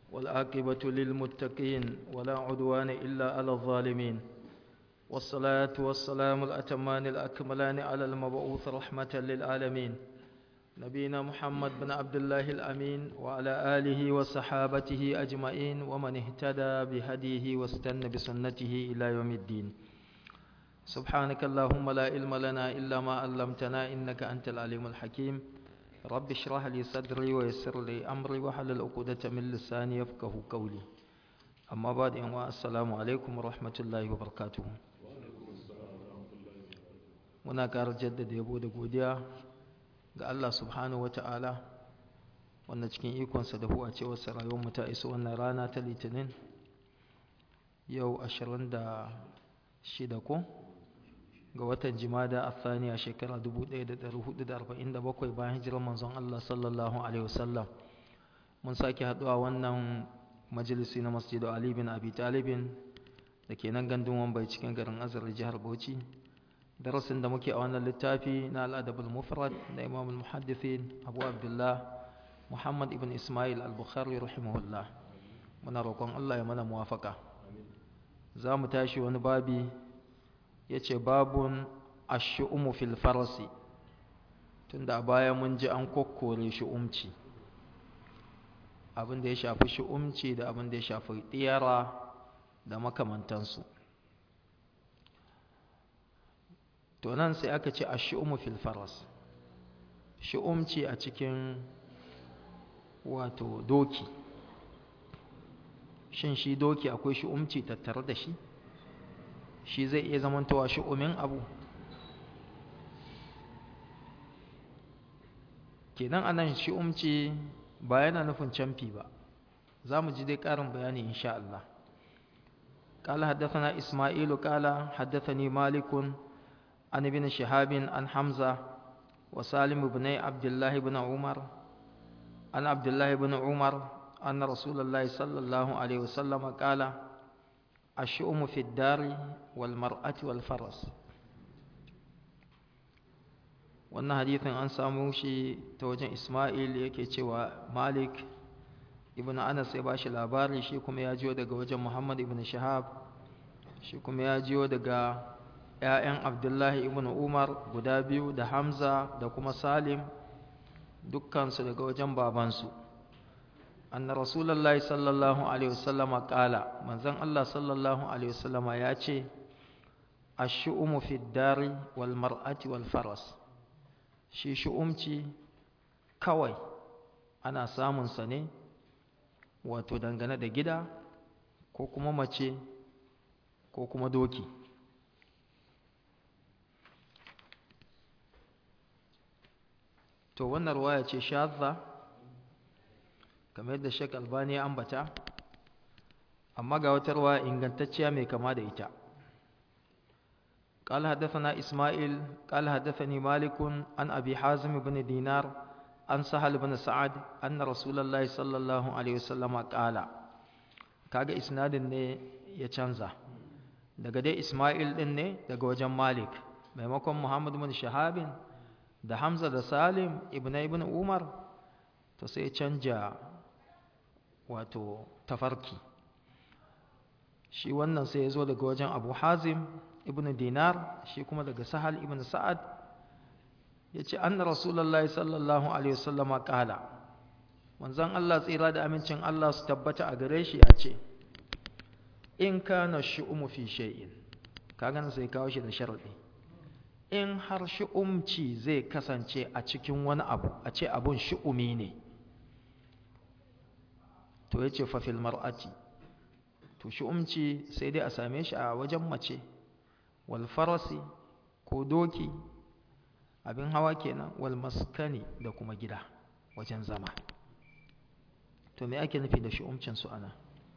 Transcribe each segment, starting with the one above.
والعاقبة للمتقين ولا عدوان إلا على الظالمين والصلاة والسلام الأتمان الأكملان على المبعوث رحمة للعالمين نبينا محمد بن عبد الله الأمين وعلى آله وصحابته أجمعين ومن اهتدى بهديه واستنى بسنته إلى يوم الدين سبحانك اللهم لا علم لنا إلا ما علمتنا إنك أنت العليم الحكيم رب اشرح لي صدري ويسر لي أمري وحلل عقدة من لساني يفقه قولي أما بعد السلام عليكم ورحمة الله وبركاته muna ƙara jaddada yabo da godiya ga Allah subhanahu wata'ala wanda cikin ikonsa da huwa ce wasu rayuwarmu ta iso wannan rana ta litinin yau 26 ko ga watan jimada a thaniya shekara 1447 bayan hijirar manzon Allah sallallahu alaihi wasallam mun sake haɗuwa wannan majalisi na masjidu Ali bin Abi Talibin da ke nan gandun wambai cikin garin azar jihar Bauchi darasin da muke a wannan littafi na al'adabul mufrad da imam al-muhaddithin abu abdullah muhammad ibn ismail al-bukhari rahimahullah muna roƙon Allah ya mana muwafaka za mu tashi wani babi ya ce babun ashu'umu fil farasi tunda a baya mun ji an kokkore shu'umci abin da ya shafi shu'umci da abin da ya shafi ɗiyara da makamantansu to nan sai aka ce ashu'umu fil faras shu'umci a cikin wato doki shin shi doki akwai shu'umci tattare da shi shi zai iya zamantowa shu'umin abu kenan anan shu'umci ba yana nufin camfi ba za mu ji dai ƙarin bayani insha Allah قال حدثنا إسماعيل قال حدثني مالك عن ابن شهاب عن حمزة وسالم بن عبد الله بن عمر عن عبد الله بن عمر أن رسول الله صلى الله عليه وسلم قال الشؤم في الدار والمرأة والفرس wannan hadithin an samu shi ta wajen Ismail yake cewa Malik ibn Anas ya bashi labari shi kuma ya jiyo daga wajen Muhammad ibn Shahab shi kuma ya jiyo daga ‘ya'yan Abdullahi ibn Umar guda biyu da Hamza da kuma Salim dukkansu daga wajen babansu. Anna Rasulallah sallallahu Alaihi wasallama ƙala, manzan Allah sallallahu Alaihi wasallama ya ce, A shi'umu fi dari wal mar'ati wal faras, shi shi'umci kawai ana samunsa ne, wato dangane da gida ko kuma mace ko kuma doki. to wannan ruwaya ce shadda kamar yadda Sheikh Albani ya ambata amma ga wata ruwaya ingantacciya mai kama da ita قال حدثنا إسماعيل قال حدثني مالك عن أبي حازم بن دينار عن سهل بن سعد أن رسول الله صلى الله عليه وسلم قال kaga isnadin ne ya canza daga dai Ismail din ne daga wajen Malik maimakon Muhammad bin Shahabin da Hamza da Salim ibn ibn Umar to sai canja wato tafarki shi wannan sai ya zo daga wajen Abu Hazim ibn Dinar shi kuma daga Sahal ibn Sa'ad ya ce anna Rasulallah sallallahu alaihi wasallama kala manzon Allah tsira da amincin Allah su tabbata a gare shi ya ce in kana shu'umu fi shay'in kaga sai kawo shi da sharadi in har shi'umci zai kasance a cikin wani abu a ce abun shi'umi ne to ya ce fafil mar'ati to shi'umci sai dai a same shi a wajen mace wal farasi ko doki abin hawa kenan wal maskani da kuma gida wajen zama to me ake nufi da shi'umcin su ana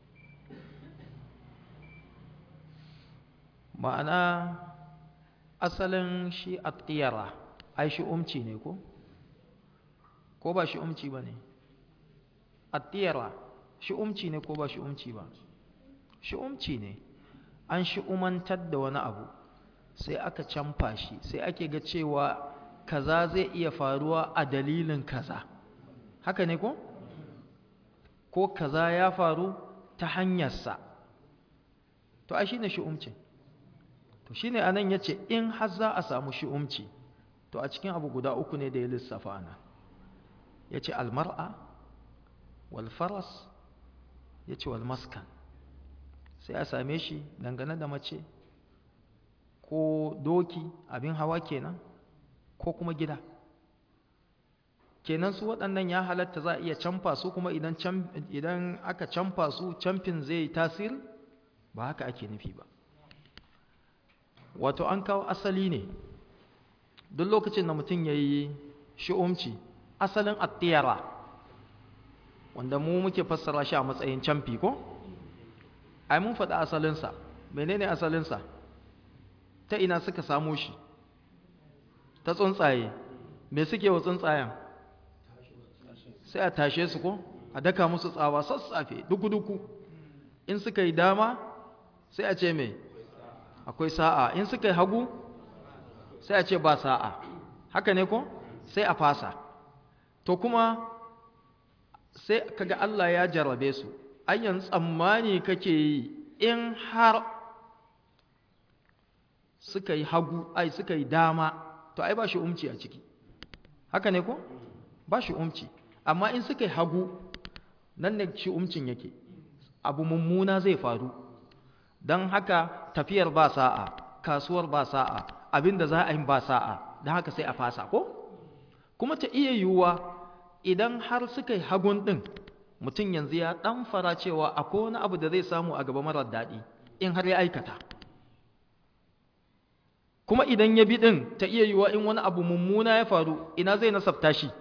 ma'ana asalin shi a tsiyara ai shi umci ne ko ko ba shi umci ba ne a tsiyara shi umci ne ko ba shi umci ba shi umci ne an shi umantar da wani abu sai aka canfa shi sai ake ga cewa kaza zai iya faruwa a dalilin kaza haka ne ko ko kaza ya faru ta hanyarsa to ai shine shi'umcin to shine anan yace in har za a samu shi'umci to a cikin abu guda uku ne da ya lissafa ana yace almar'a wal faras yace wal maskan sai a same shi dangane da mace ko doki abin hawa kenan ko kuma gida kenan su waɗannan ya halatta za a iya camfa su kuma idan idan aka camfa su camfin zai tasiri ba haka ake nufi ba wato an kawo asali ne duk lokacin da mutum ya yi shi'umci asalin attiyara wanda mu muke fassara shi a matsayin camfi ko ai mun faɗi asalinsa menene asalinsa ta ina suka samo shi ta tsuntsaye me suke wa tsuntsayen sai a tashe su ko a daka musu tsawa sassafe duku-duku in suka yi dama sai a ce me akwai sa'a in suka yi hagu sai a ce ba sa'a haka ne ko sai a fasa to kuma sai kaga Allah ya jarrabe su ayyan tsammani kake yi in har suka yi hagu ai suka yi dama to ai ba shi umci a ciki haka ne ko ba shi umci amma in suka yi hagu nan ne shi umcin yake abu mummuna zai faru don haka tafiyar ba sa'a kasuwar ba sa'a abinda za a yi ba sa'a don haka sai a fasa ko kuma ta iya yiwuwa idan har suka yi hagun ɗin mutum yanzu ya ɗan fara cewa akwai wani abu da zai samu a gaba marar daɗi in har ya aikata kuma idan ya bi ɗin ta iya yiwuwa in wani abu mummuna ya faru ina zai nasabta shi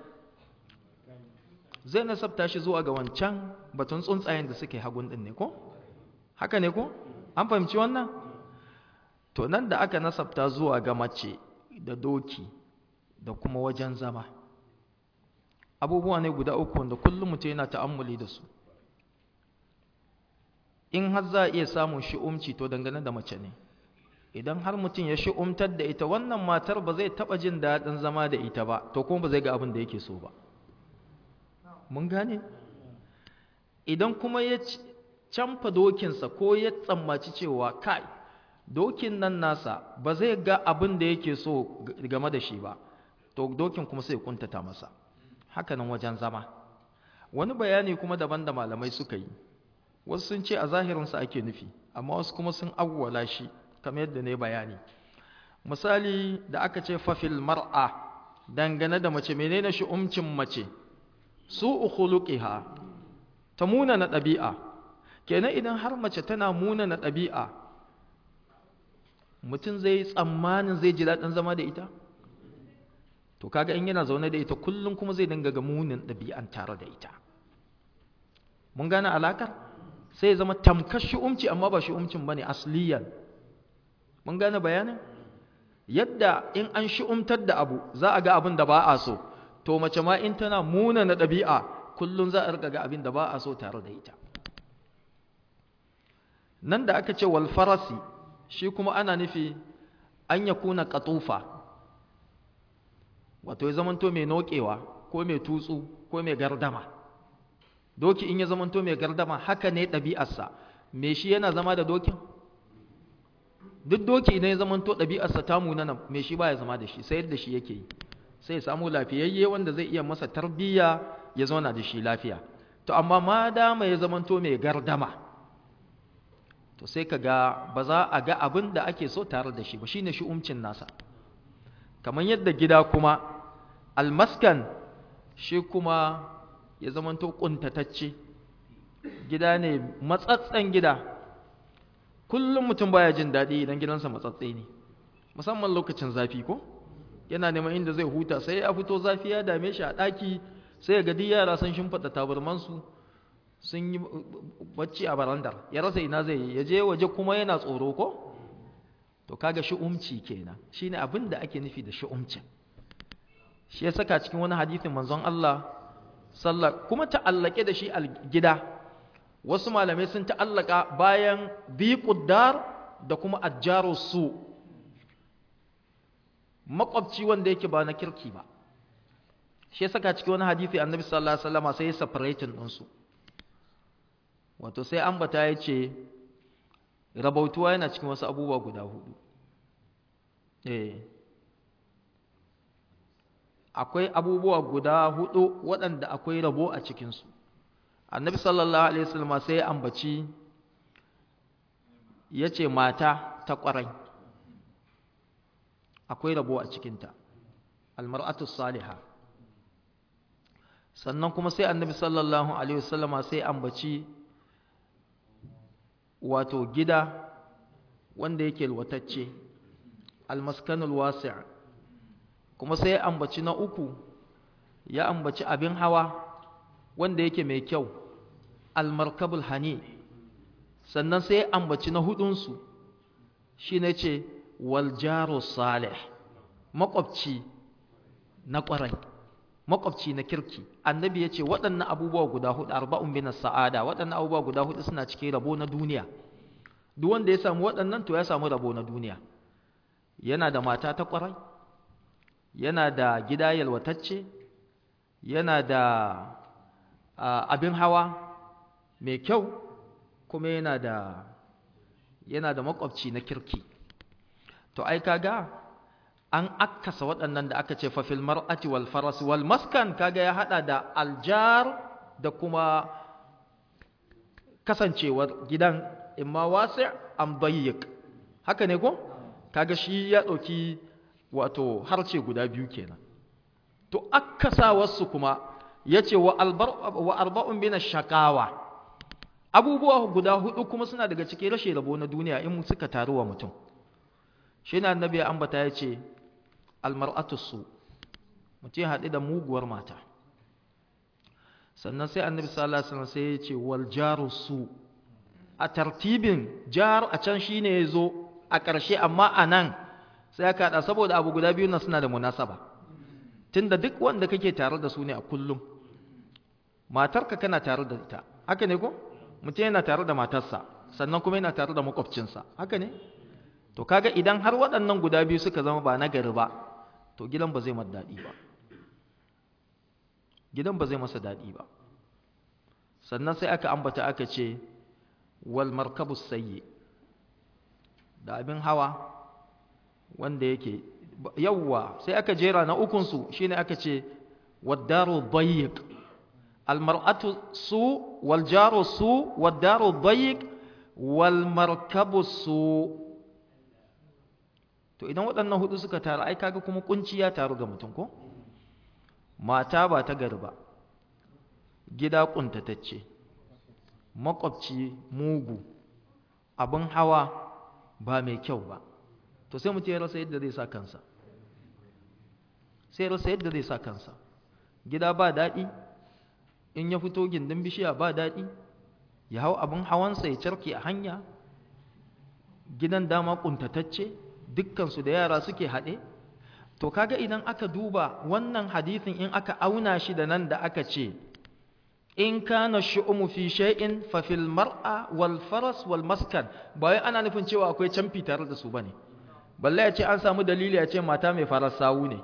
zai nasabta shi zuwa ga wancan batun tsuntsayen da suke hagun ɗin ne ko haka ne ko an fahimci wannan to nan da aka nasabta zuwa ga mace da doki da kuma wajen zama abubuwa ne guda uku wanda kullum mutum yana ta'ammuli da su in har za a iya samun shi'umci to dangane da mace ne idan har mutum ya shi'umtar da ita wannan matar ba zai taɓa jin daɗin zama da ita ba to kuma ba zai ga abin da yake so ba mun gane idan kuma ya camfa dokinsa ko ya tsammaci cewa kai dokin nan nasa ba zai ga abin da yake so game da shi ba to dokin kuma sai kuntata masa hakanan wajen zama wani bayani kuma daban da malamai suka yi wasu sun ce a zahirinsa ake nufi amma wasu kuma sun awwala shi kamar yadda ne bayani misali da aka ce fafil mar'a dangane da mace menene shi umcin mace su ukhuluqiha ta muna na ɗabi'a kenan idan har mace tana muna na ɗabi'a mutum zai tsammanin zai ji daɗin zama da ita to kaga in yana zaune da ita kullum kuma zai dinga ga munin ɗabi'an tare da ita mun gane alakar sai zama tamkar shi'umci amma ba shi'umcin bane asliyan mun gane bayanin yadda in an shi'umtar da abu za a ga abin da ba a so to mace ma in tana muna na ɗabi'a kullum za a riga ga abin da ba a so tare da ita nan da aka ce wal farasi shi kuma ana nufi an ya kuna katufa wato ya zamanto mai nokewa ko mai tutsu ko mai gardama doki in ya zamanto mai gardama haka ne ɗabi'arsa me shi yana zama da dokin duk doki idan ya zamanto ɗabi'arsa ta munana me shi baya zama da shi sai yadda shi yake yi sai ya samu lafiyayye wanda zai iya masa tarbiyya ya zauna da shi lafiya to amma ma dama ya zamanto mai gardama to sai ka ga ba za a ga abin da ake so tare da shi ba shine shi umcin nasa kamar yadda gida kuma almaskan shi kuma ya zamanto kuntatacce gida ne matsatsen gida kullum mutum baya jin daɗi idan gidansa matsatse ne musamman lokacin zafi ko yana neman inda zai huta sai ya fito zafi ya dame shi a ɗaki sai ya gadi yara sun shimfiɗa tabarmansu sun yi bacci a barandar ya rasa ina zai yi ya je waje kuma yana tsoro ko to kaga shi'umci kenan shine abin da ake nufi da shi'umcin shi ya saka cikin wani hadisin manzon Allah sallah kuma ta'allake da shi a gida wasu malamai sun ta'allaka bayan biquddar da kuma ajjaru su makwabci wanda yake ba na kirki ba shi ya saka cikin wani hadisi annabi sallallahu alaihi wasallam sai ya separating din su wato sai ambata ya ce rabautuwa yana cikin wasu abubuwa guda hudu eh akwai abubuwa guda hudu waɗanda akwai rabo a cikinsu annabi sallallahu alaihi wasallam sai ya ambaci ya ce mata ta ƙwarai akwai rabo a cikinta almar'atu salihah sannan kuma sai annabi sallallahu alaihi wasallama sai ambaci wato gida wanda yake alwatacce almaskanul wasi' kuma sai ambaci na uku ya ambaci abin hawa wanda yake mai kyau almarkabul hani sannan sai ambaci na hudunsu shi ne ce waljaro salih makwabci na ƙwarai makwabci na kirki annabi ya ce waɗannan abubuwa guda hudu arba'un bin sa'ada waɗannan abubuwa guda hudu suna cikin rabo na duniya duk wanda ya samu waɗannan to ya samu rabo na duniya yana da mata ta ƙwarai yana da gida yalwatacce yana da abin hawa mai kyau kuma yana da yana da makwabci na kirki to ai kaga an akkasa waɗannan da aka ce fafil mar'ati wal faras wal maskan kaga ya hada da aljar da kuma kasancewar gidan imma wasi' am dayyiq haka ne ko kaga shi ya dauki wato harce guda biyu kenan to akkasa wasu kuma yace wa albar wa arba'un bin shaqawa abubuwa guda hudu kuma suna daga cikin rashin rabo na duniya in suka taru wa mutum shi ne annabi ya ambata ya ce almar'atu su mutum haɗu da muguwar mata sannan sai annabi sallallahu alaihi wasallam sai ya ce wal jaru su a tartibin jar a can shine ya zo a ƙarshe amma a nan sai aka haɗa saboda abu guda biyu nan suna da munasaba tunda duk wanda kake tare da su ne a kullum matarka kana tare da ita haka ne ko mutum yana tare da matarsa sannan kuma yana tare da makwabcinsa haka ne to kaga idan har waɗannan guda biyu suka zama ba nagari ba to gidan ba zai masa daɗi ba gidan ba zai masa daɗi ba sannan sai aka ambata aka ce wal markabus sayyi da abin hawa wanda yake yawwa sai aka jera na ukunsu shine aka ce waddaru dayyiq almar'atu su wal jaru su waddaru dayyiq wal markabu su to idan waɗannan hudu suka taru ai kaga kuma kunci ya taru ga mutum ko mata ba ta gari ba gida kuntatacce makwabci mugu abin hawa ba mai kyau ba to sai mutum ya rasa yadda zai sa kansa sai rasa yadda zai sa kansa gida ba daɗi in ya fito gindin bishiya ba daɗi ya hau abin hawansa ya carke a hanya gidan dama kuntatacce dukkansu da yara suke haɗe to kaga idan aka duba wannan hadithin in aka auna shi da nan da aka ce in kana shu'umu fi shay'in fa fil mar'a wal faras wal maskan ba wai ana nufin cewa akwai canfi tare da su bane balle ya ce an samu dalili ya ce mata mai farar sawu ne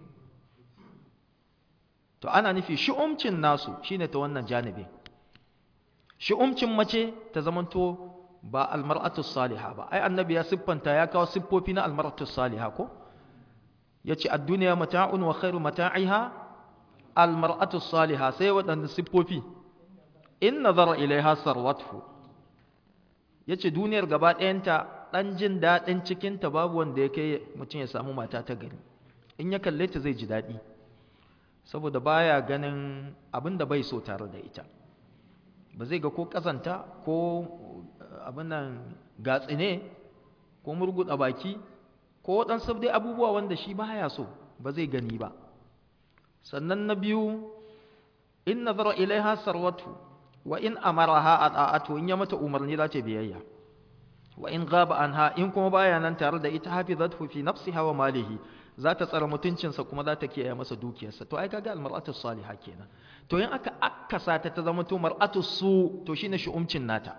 to ana nufi shu'umcin nasu shine ta wannan janibin shu'umcin mace ta zamanto ba almar'atu salihah ba ai annabi ya siffanta ya kawo siffofi na almar'atu salihah ko yace ad-dunya mata'un wa khairu mata'iha almar'atu salihah sai waɗanda siffofi in nazara ilaiha sarwathu yace duniyar gaba ɗayanta dan jin daɗin cikin ta babu wanda ya kai mutum ya samu mata ta gari in ya kalle ta zai ji daɗi saboda baya ganin abin da bai so tare da ita ba zai ga ko ƙazanta ko abin nan gatsine ko murguɗa baki ko waɗansu dai abubuwa wanda shi baya so ba zai gani ba sannan na biyu in nazara ilaiha sarwatu wa in amaraha ata'atu in ya mata umarni za ta biyayya wa in ghaba anha in kuma baya nan tare da ita hafizathu fi nafsiha wa malihi za ta tsara mutuncinsa kuma za ta kiyaye masa dukiyarsa to ai kaga almar'atu salihah kenan to in aka akkasa ta ta zama to mar'atu su to shine shu'umcin nata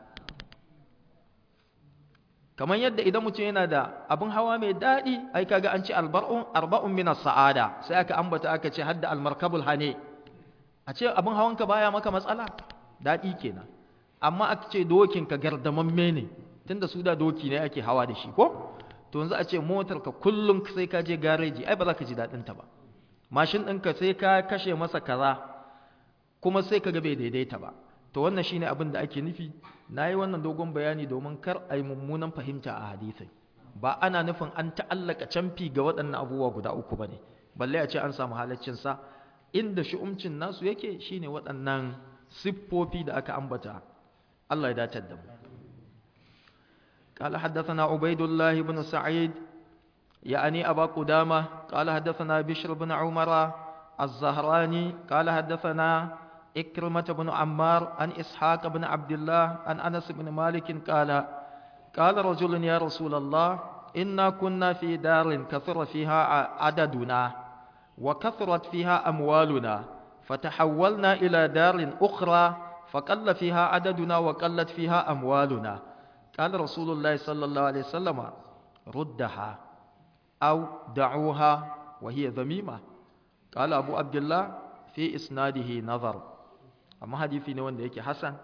kamar yadda idan mutum yana da abin hawa mai daɗi ai kaga an ce albar'un arba'un min sa'ada sai aka ambata aka ce hadda almarkabul hane a ce abin hawanka baya maka matsala daɗi kenan amma aka ce dokin ka gardamamme ne tunda su da doki ne ake hawa da shi ko to yanzu a ce motar ka kullum sai ka je gareji ai ba za ka ji daɗin ta ba mashin ɗinka sai ka kashe masa kaza kuma sai ka ga bai daidaita ba to wannan shine abin da ake nufi na yi wannan dogon bayani domin kar a yi mummunan fahimta a hadisai ba ana nufin an ta'allaka camfi ga waɗannan abubuwa guda uku ba ne balle a ce an samu halaccinsa inda shi'umcin nasu yake shine waɗannan siffofi da aka ambata Allah ya datar da mu قال حدثنا عبيد الله بن سعيد يعني أبا قدامة قال حدثنا بشر بن عمر الزهراني قال حدثنا إكرمة بن عمار عن إسحاق بن عبد الله عن أنس بن مالك قال قال رجل يا رسول الله إنا كنا في دار كثر فيها عددنا وكثرت فيها أموالنا فتحولنا إلى دار أخرى فقل فيها عددنا وقلت فيها أموالنا قال رسول الله صلى الله عليه وسلم ردها أو دعوها وهي ذميمة قال أبو عبد الله في إسناده نظر أما حديثي نوان ديكي حسن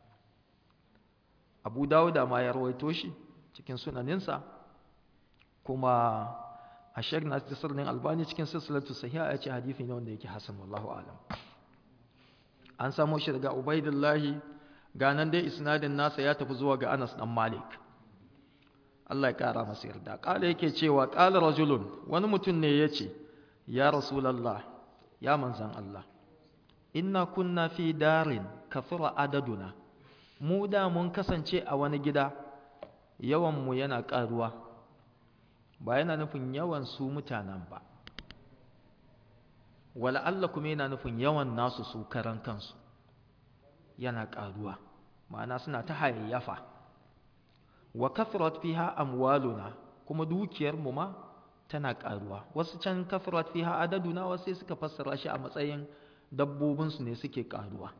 أبو داود ما يرويتوشي cikin sunaninsa kuma a shek na tasirin albani cikin silsilatu sahiha ya ce hadithi ne wanda yake hasan wallahu alam an samo shi daga ubaidillahi ganan dai isnadin nasa ya tafi zuwa ga anas dan malik Allah ya kara masa yarda kala yake cewa kala rajulun wani mutum ne ya ce ya rasulallah ya manzan Allah inna kunna fi darin kathura adaduna mu da mun kasance a wani gida yawanmu yana ƙaruwa ba yana nufin yawan su mutanen ba wala Allah kuma yana nufin yawan nasu su karan kansu yana ƙaruwa ma'ana suna ta hayayyafa wa kathrat fiha amwaluna kuma dukiyar mu ma tana ƙaruwa wasu can kathrat fiha adaduna wasu sai suka fassara shi a matsayin dabbobinsu ne suke ƙaruwa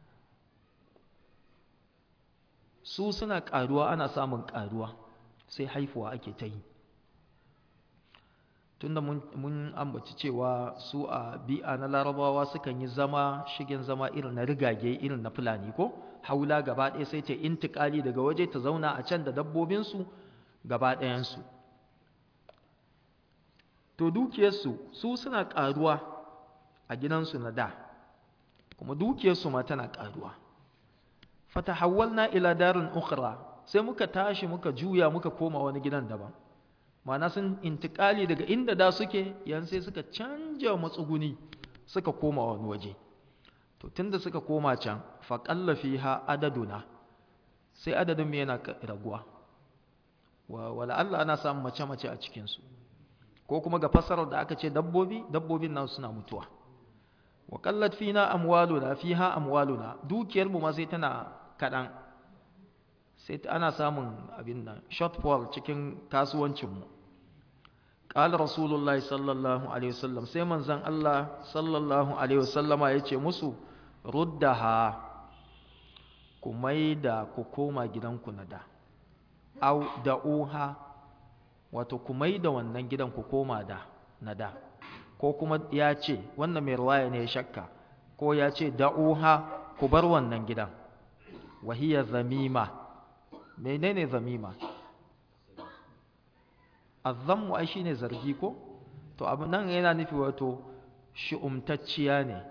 su suna ƙaruwa ana samun ƙaruwa sai haifuwa ake ta yi tunda mun ambaci cewa su a bi'a na larabawa sukan yi zama shigen zama irin na rigage irin na fulani ko haula gaba ɗaya sai ta intikali daga waje ta zauna a can da dabbobinsu gaba ɗayansu to dukiyarsu su suna ƙaruwa a gidansu na da kuma dukiyarsu ma tana ƙaruwa fatahawwalna ila darin ukhra sai muka tashi muka juya muka koma wani gidan daban ma'ana sun intikali daga inda da suke yan sai suka canja matsuguni suka koma wani waje to tunda suka koma can fa qalla fiha adaduna sai adadin mu yana raguwa wa wala Allah ana samun mace mace a cikin su ko kuma ga fasarar da aka ce dabbobi dabbobin nan suna mutuwa wa qallat fina amwaluna fiha amwaluna dukiyar mu ma sai tana kadan sai ana samun abin nan shortfall cikin kasuwancin mu qala rasulullahi sallallahu alaihi wasallam sai manzon Allah sallallahu alaihi wasallama yace musu ruddaha ku maida ku koma gidanku na da au da'uha wato ku maida wannan gidan ku koma da na da ko kuma ya ce wannan mai ruwaya ne ya shakka ko ya ce da'uha ku bar wannan gidan wahiya zamima menene zamima azzammu ai shine zargi ko to abu nan yana nufi wato shi'umtacciya ne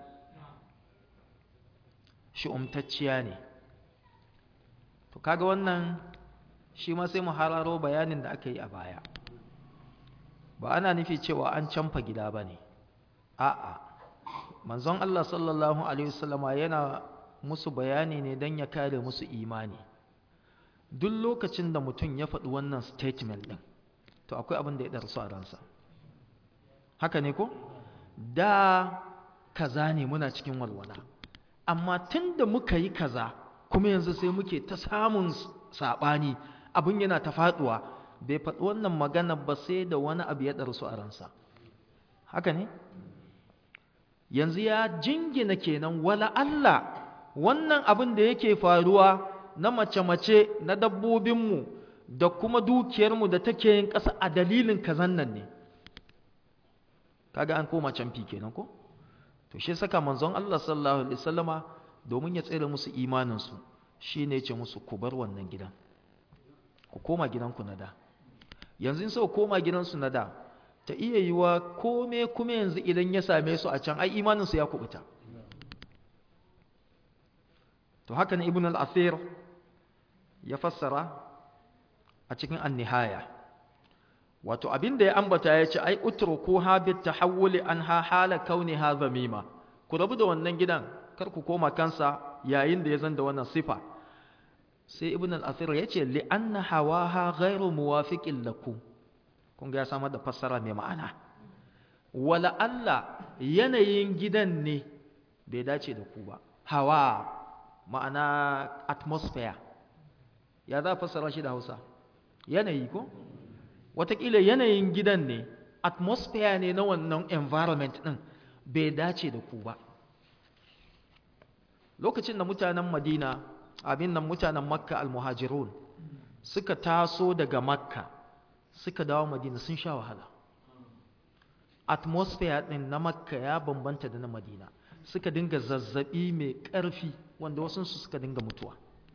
shi'umtacciya ne to kaga wannan shi ma sai mu hararo bayanin da aka yi a baya ba ana nufi cewa an canfa gida ba ne a'a manzon Allah sallallahu alaihi wasallama yana musu bayani ne don ya kare musu imani duk lokacin da mutum ya faɗi wannan statement ɗin to akwai abin da ya ɗarsu a ransa haka ne ko da kaza ne muna cikin walwala amma tun da muka yi kaza kuma yanzu sai muke ta samun saɓani abin yana ta faɗuwa bai faɗi wannan magana ba sai da wani abu ya ɗarsu a ransa haka ne yanzu ya jingina kenan wala Allah wannan abin da yake faruwa na mace-mace na dabbobinmu da kuma dukiyarmu da take yin ƙasa a dalilin kazan nan ne kaga an koma canfi kenan ko to shi saka manzon Allah sallallahu alaihi wasallama domin ya tsere musu imaninsu shi ne ce musu ku bar wannan gidan ku koma gidanku na da yanzu in sau koma gidansu na da ta iya yiwa kome kuma yanzu idan ya same su a can ai imaninsu ya kubuta to haka ne ibn al-athir ya fassara a cikin an-nihaya wato abinda ya ambata ya ce ai utruku ha bit tahawuli anha hala kauniha zamima ku rabu da wannan gidan kar ku koma kansa yayin da ya zanda wannan sifa sai ibn al-athir ya ce li anna hawaha ghairu muwafiqin lakum kun ga ya samar da fassara mai ma'ana wala Allah yanayin gidan ne bai dace da ku ba hawa ma'ana atmosphere ya za fassara shi da Hausa yanayi ko watakila yanayin gidan ne atmosphere ne na wannan environment din bai dace da ku ba lokacin da mutanen Madina abin nan mutanen Makka al-Muhajirun suka taso daga Makka suka dawo Madina sun sha wahala atmosphere din na Makka ya bambanta da na Madina suka dinga zazzabi mai ƙarfi wanda wasu su suka dinga mutuwa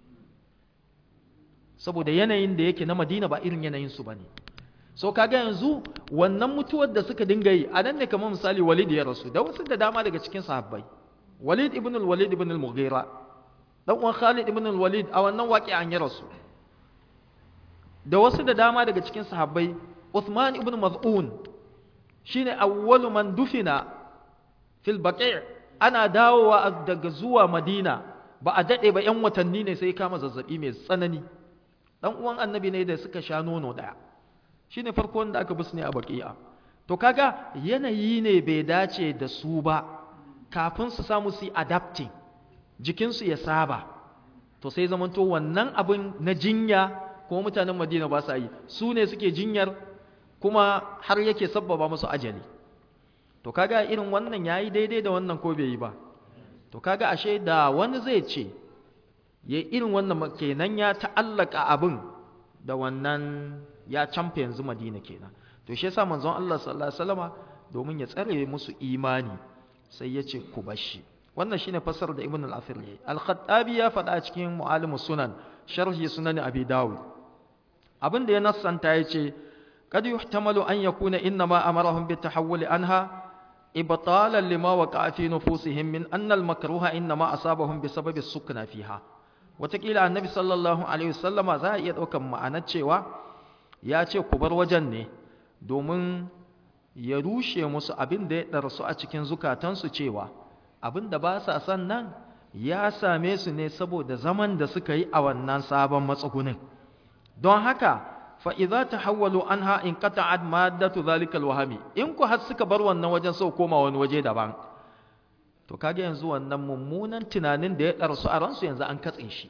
saboda yanayin da yake na Madina ba irin yanayin su bane so kaga yanzu wannan mutuwar da suka dinga yi a nan ne kamar misali Walid ya rasu da wasu da dama daga cikin sahabbai Walid ibn al-Walid ibn al-Mughira dan uwan Khalid ibn al-Walid a wannan waƙi'an ya rasu da wasu da dama daga cikin sahabbai Uthman ibn Maz'un shine awwalu man dufina fil baqi' ana dawowa daga zuwa Madina ba a dade ba yan watanni ne sai kama zazzabi mai tsanani dan uwan annabi ne da suka sha nono daya shine farko wanda aka busne a baqi'a to kaga yanayi ne bai dace da su ba kafin su samu su adapting jikinsu ya saba to sai zamanto wannan abin na jinya kuma mutanen Madina ba sa yi su ne suke jinyar kuma har yake sabbaba musu ajali to kaga irin wannan yayi daidai da wannan ko bai yi ba to kaga ashe da wani zai ce ya irin wannan kenan ya ta'allaka abin da wannan ya camfe yanzu Madina kenan to shi yasa manzon Allah sallallahu alaihi wasallama domin ya tsare musu imani sai ya ce ku bashi wannan shine fasar da Ibn al-Athir yayi al-Khattabi ya faɗa cikin Mu'alimus Sunan sharhi sunan Abi Dawud abinda ya nassanta yace kad yuhtamalu an yakuna inna ma amarahum bi tahawul anha ibtalan lima waqa'a fi nufusihim min anna al-makruha inna ma asabahum bi sababi sukna fiha watakila annabi sallallahu alaihi wasallama za a iya daukan ma'anar cewa ya ce ku bar wajen ne domin ya rushe musu abin da ya ɗarsu a cikin zukatansu cewa abin da ba sa son nan ya same su ne saboda zaman da suka yi a wannan sabon matsugunin don haka fa'iza ta hawwalu an ha'in kata'ad maddatu zalikal wahami in ku har suka bar wannan wajen sau koma wani waje daban to kage yanzu wannan mummunan tunanin da ya ɗarsu a ransu yanzu an katse shi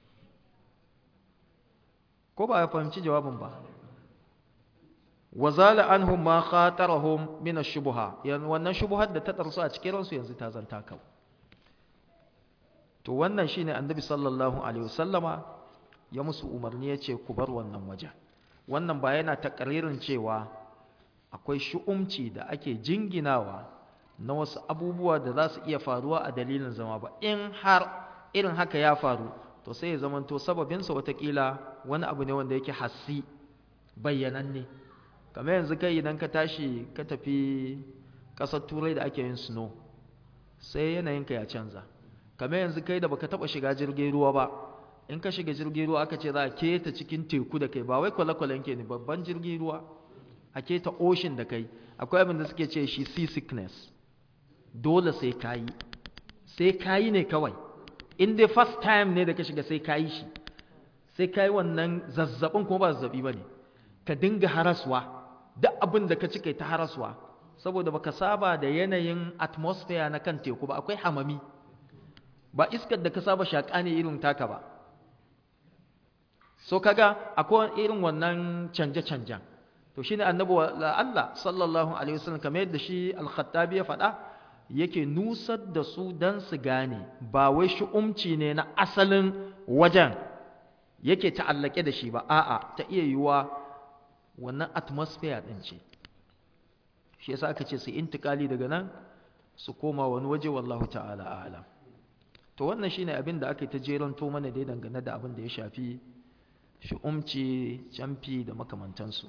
ko ba ya fahimci jawabin ba wazala anhum ma khatarahum min ash-shubha yan wannan shubhar da ta tarsu a cikin ransu yanzu ta zanta kau to wannan shine annabi sallallahu alaihi wasallama ya musu umarni yace ku bar wannan waje wannan ba yana takaririn cewa akwai shu'umci da ake jinginawa na wasu abubuwa da za su iya faruwa a dalilin zama ba in har irin haka ya faru to sai ya zamanto sababinsa watakila wani abu ne wanda yake hassi bayyananne kamar yanzu kai idan ka tashi ka tafi ƙasar turai da ake yin snow sai yanayinka ya canza kamar yanzu kai da baka taɓa shiga jirgin ruwa ba in ka shiga jirgin ruwa aka ce za a keta cikin teku da kai ba wai kwale-kwalen ke ne babban jirgin ruwa a keta ocean da kai akwai abin da suke ce shi sea sickness dole sai kayi sai kayi ne kawai in dai first time ne da ka shiga sai kayi shi sai kayi wannan zazzabin kuma ba zazzabi ba ne ka dinga haraswa duk abin da ka ci kai ta haraswa saboda baka saba da yanayin atmosphere na kan teku ba akwai hamami ba iskar da ka saba shaƙa ne irin taka ba so kaga akwai irin wannan canje-canjen to shine annabi Allah sallallahu alaihi wasallam kamar yadda shi al-Khattabi ya faɗa yake nusar da su dan su gane ba wai shu'umci ne na asalin wajen yake ta'allake da shi ba a'a ta iya yiwuwa wannan atmosphere din ce shi yasa aka ce su intikali daga nan su koma wani waje wallahu ta'ala a'lam to wannan shine abin da aka yi ta jeranto mana dai dangane da abin da ya shafi shi'umci camfi da makamantansu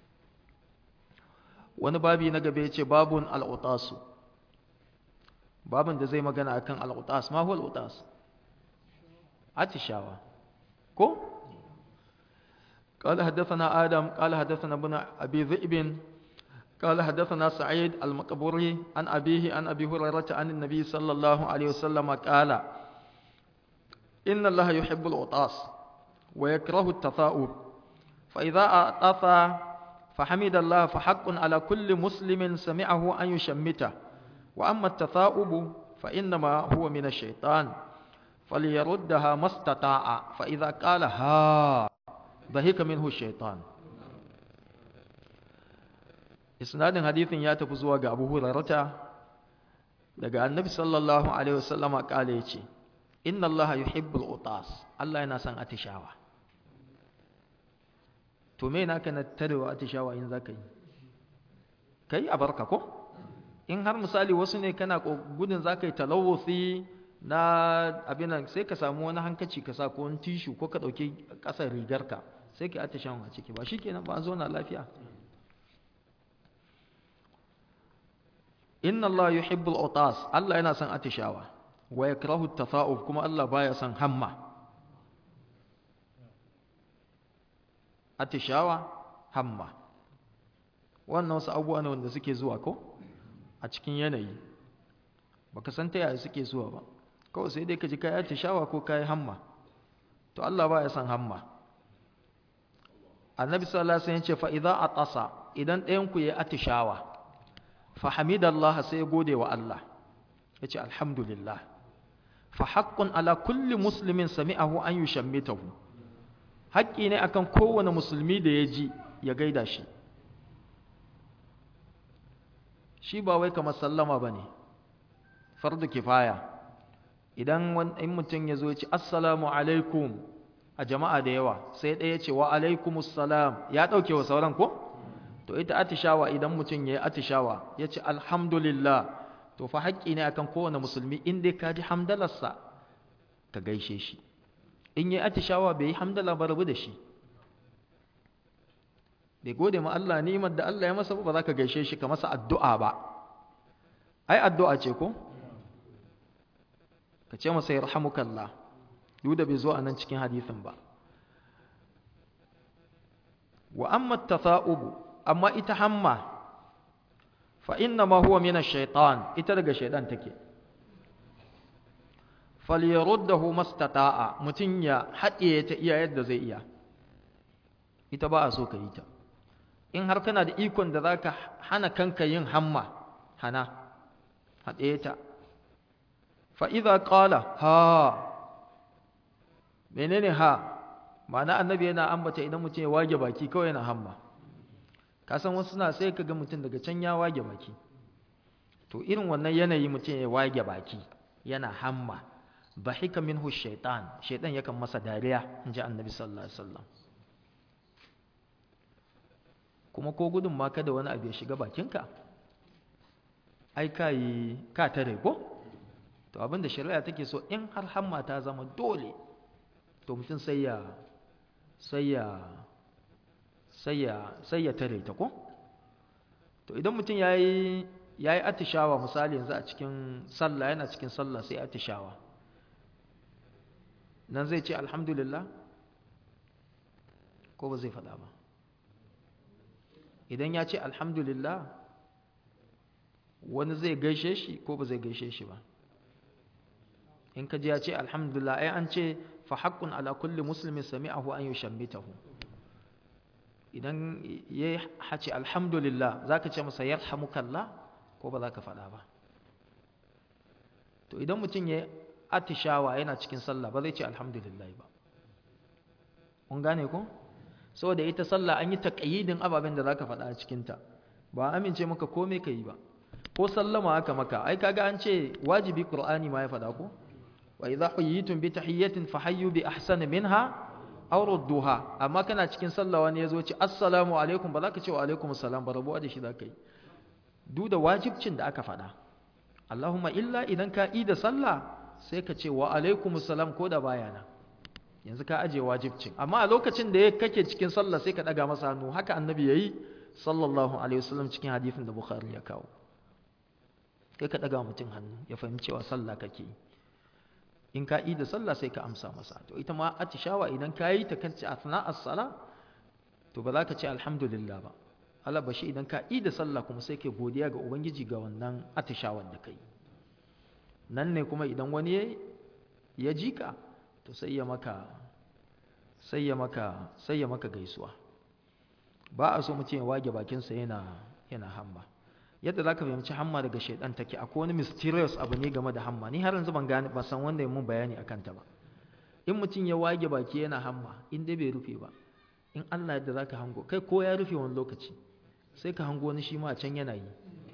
wani babi na gaba ya ce babun al'utasu babin da zai magana akan al'utas ma huwa al'utas atishawa ko قال حدثنا آدم قال حدثنا ابن أبي ذئب قال حدثنا سعيد المقبوري عن أبيه عن أبي هريرة عن النبي صلى الله عليه وسلم قال إن الله يحب العطاس ويكره التثاؤب فإذا أعطف فحمد الله فحق على كل مسلم سمعه أن يشمته وأما التثاؤب فإنما هو من الشيطان فليردها ما استطاع فإذا قال ها ضحك منه الشيطان isnadin hadithin ya tafi zuwa ga Abu Hurairah daga Annabi sallallahu alaihi wasallama kale yace inna allaha yuhibbul utas Allah yana son atishawa to me naka na tarewa atishawa in zaka yi kai a barka ko in har misali wasu ne kana gudun zaka yi talawuthi na abin sai ka samu wani hankaci ka sa ko wani tishu ko ka dauki kasar rigarka sai ka atishawa a ciki ba shikenan ba an zo na lafiya inna Allah yuhibbul utas Allah yana son atishawa wa yakrahu at-tafa'uf kuma Allah baya son hamma atishawa hamma wannan wasu abubuwa ne wanda suke zuwa ko a cikin yanayi baka san ta yaya suke zuwa ba kawai sai dai ka ji kai atishawa ko kai hamma to Allah baya son hamma annabi sallallahu alaihi wasallam ya ce fa idza atasa idan ɗayan ku yayi atishawa fa hamidallah sai gode wa Allah yace alhamdulillah fa haqqun ala kulli muslimin sami'ahu an yushammitahu haƙƙi ne akan kowane musulmi da ya ji ya gaida shi shi ba wai kamar sallama ba ne fardu kifaya idan in mutum ya zo ya ce assalamu alaikum a jama'a da yawa sai ɗaya ce wa alaikumus salam ya ɗauke wa sauran ko to ita atishawa idan mutum ya yi atishawa ya ce alhamdulillah to fa haƙƙi ne akan kowane musulmi in dai ka ji hamdalarsa ka gaishe shi in yi atishawa bai yi hamdala ba rabu da shi bai gode ma Allah ni'imar da Allah ya masa ba za ka gaishe shi ka masa addu'a ba ai addu'a ce ko ka ce masa yarhamukallah duk da bai zo a nan cikin hadisin ba wa amma tafa'ubu amma ita hamma fa inna ma huwa min ash-shaytan ita daga shaydan take falyaruddahu mastata'a mutun ya haɗiye ta iya yadda zai iya ita ba a so ka yi ta in har kana da ikon da zaka hana kanka yin hamma hana haɗiye ta fa idza qala ha menene ha ma'ana annabi yana ambata idan mutum ya wage baki kawai yana hamma ka san wasu suna sai ka ga mutum daga can ya wage baki to irin wannan yanayi mutum ya wage baki yana hamma bahika minhu shaitan shaitan yakan masa dariya in ji annabi sallallahu alaihi wasallam kuma ko gudun ma kada wani abu ya shiga bakinka ai ka yi ka tare ko to abinda shari'a take so in har hamma ta zama dole to mutum sai ya sai ya sai ya sai ya tare ta ko to idan mutum yayi yayi atishawa misali yanzu a cikin sallah yana cikin sallah sai atishawa nan zai ce alhamdulillah ko ba zai faɗa ba idan ya ce alhamdulillah wani zai gaishe shi ko ba zai gaishe shi ba in ka ji ya ce alhamdulillah ai an ce fa haqqun ala kulli muslimin sami'ahu an yushammitahu idan ya hace alhamdulillah zaka ce masa yarhamukallah ko ba za ka faɗa ba to idan mutum ya atishawa yana cikin sallah ba zai ce alhamdulillah ba kun gane ko saboda ita sallah an yi taqayyidin ababen da zaka faɗa a cikin ta ba amince maka komai ka yi ba ko sallama aka maka ai kaga an ce wajibi qur'ani ma ya faɗa ko wa idza huyitum bi tahiyyatin fahayyu bi ahsani minha aw rudduha amma kana cikin sallah wani yazo ce assalamu alaikum ba za ka ce wa alaikum assalam ba rabuwa da shi za ka yi duk da wajibcin da aka faɗa Allahumma illa idan ka yi da sallah sai ka ce wa alaikumus salam ko da baya nan yanzu ka aje wajibcin amma a lokacin da kake cikin sallah sai ka daga masa hannu haka annabi yayi sallallahu alaihi wasallam cikin hadisin da bukhari ya kawo kai ka daga mutum hannu ya fahimci cewa sallah kake in ka yi da sallah sai ka amsa masa to ita ma atishawa idan ka yi ta kan ci asna as-sala to ba za ka ce alhamdulillah ba Allah bashi idan ka yi da sallah kuma sai kai godiya ga ubangiji ga wannan atishawar da kai nan ne kuma idan wani ya ji ka to sai ya maka sai ya maka sai ya maka gaisuwa ba a so mutum ya wage bakinsa yana yana hamma yadda zaka fahimci hamma daga shaidan take akwai wani mysterious abu ne game da hamma ni har yanzu ban gane ban san wanda ya mun bayani akan ta ba in mutum ya wage baki yana hamma in dai bai rufe ba in Allah yadda zaka hango kai ko ya rufe wani lokaci sai ka hango wani shi ma a can yana yi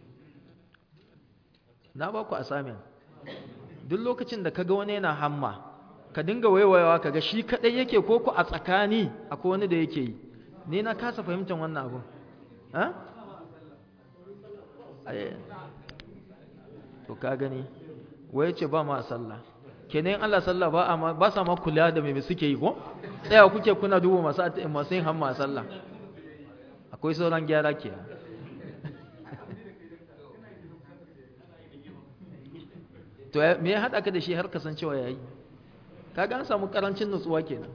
na ba ku assignment duk lokacin da kaga wani yana hamma ka dinga waiwayawa kaga shi kadai yake ko ku a tsakani akwai wani da yake yi ni na kasa fahimtar wannan abu ha to ka gani waye ce ba ma sallah kenan Allah sallah ba amma ba sa ma kula da me suke yi ko tsaya kuke kuna duba masu masu yin hamma sallah akwai sauran gyara ke to me ya haɗa ka da shi har kasancewa ya yi kaga an samu ƙarancin nutsuwa kenan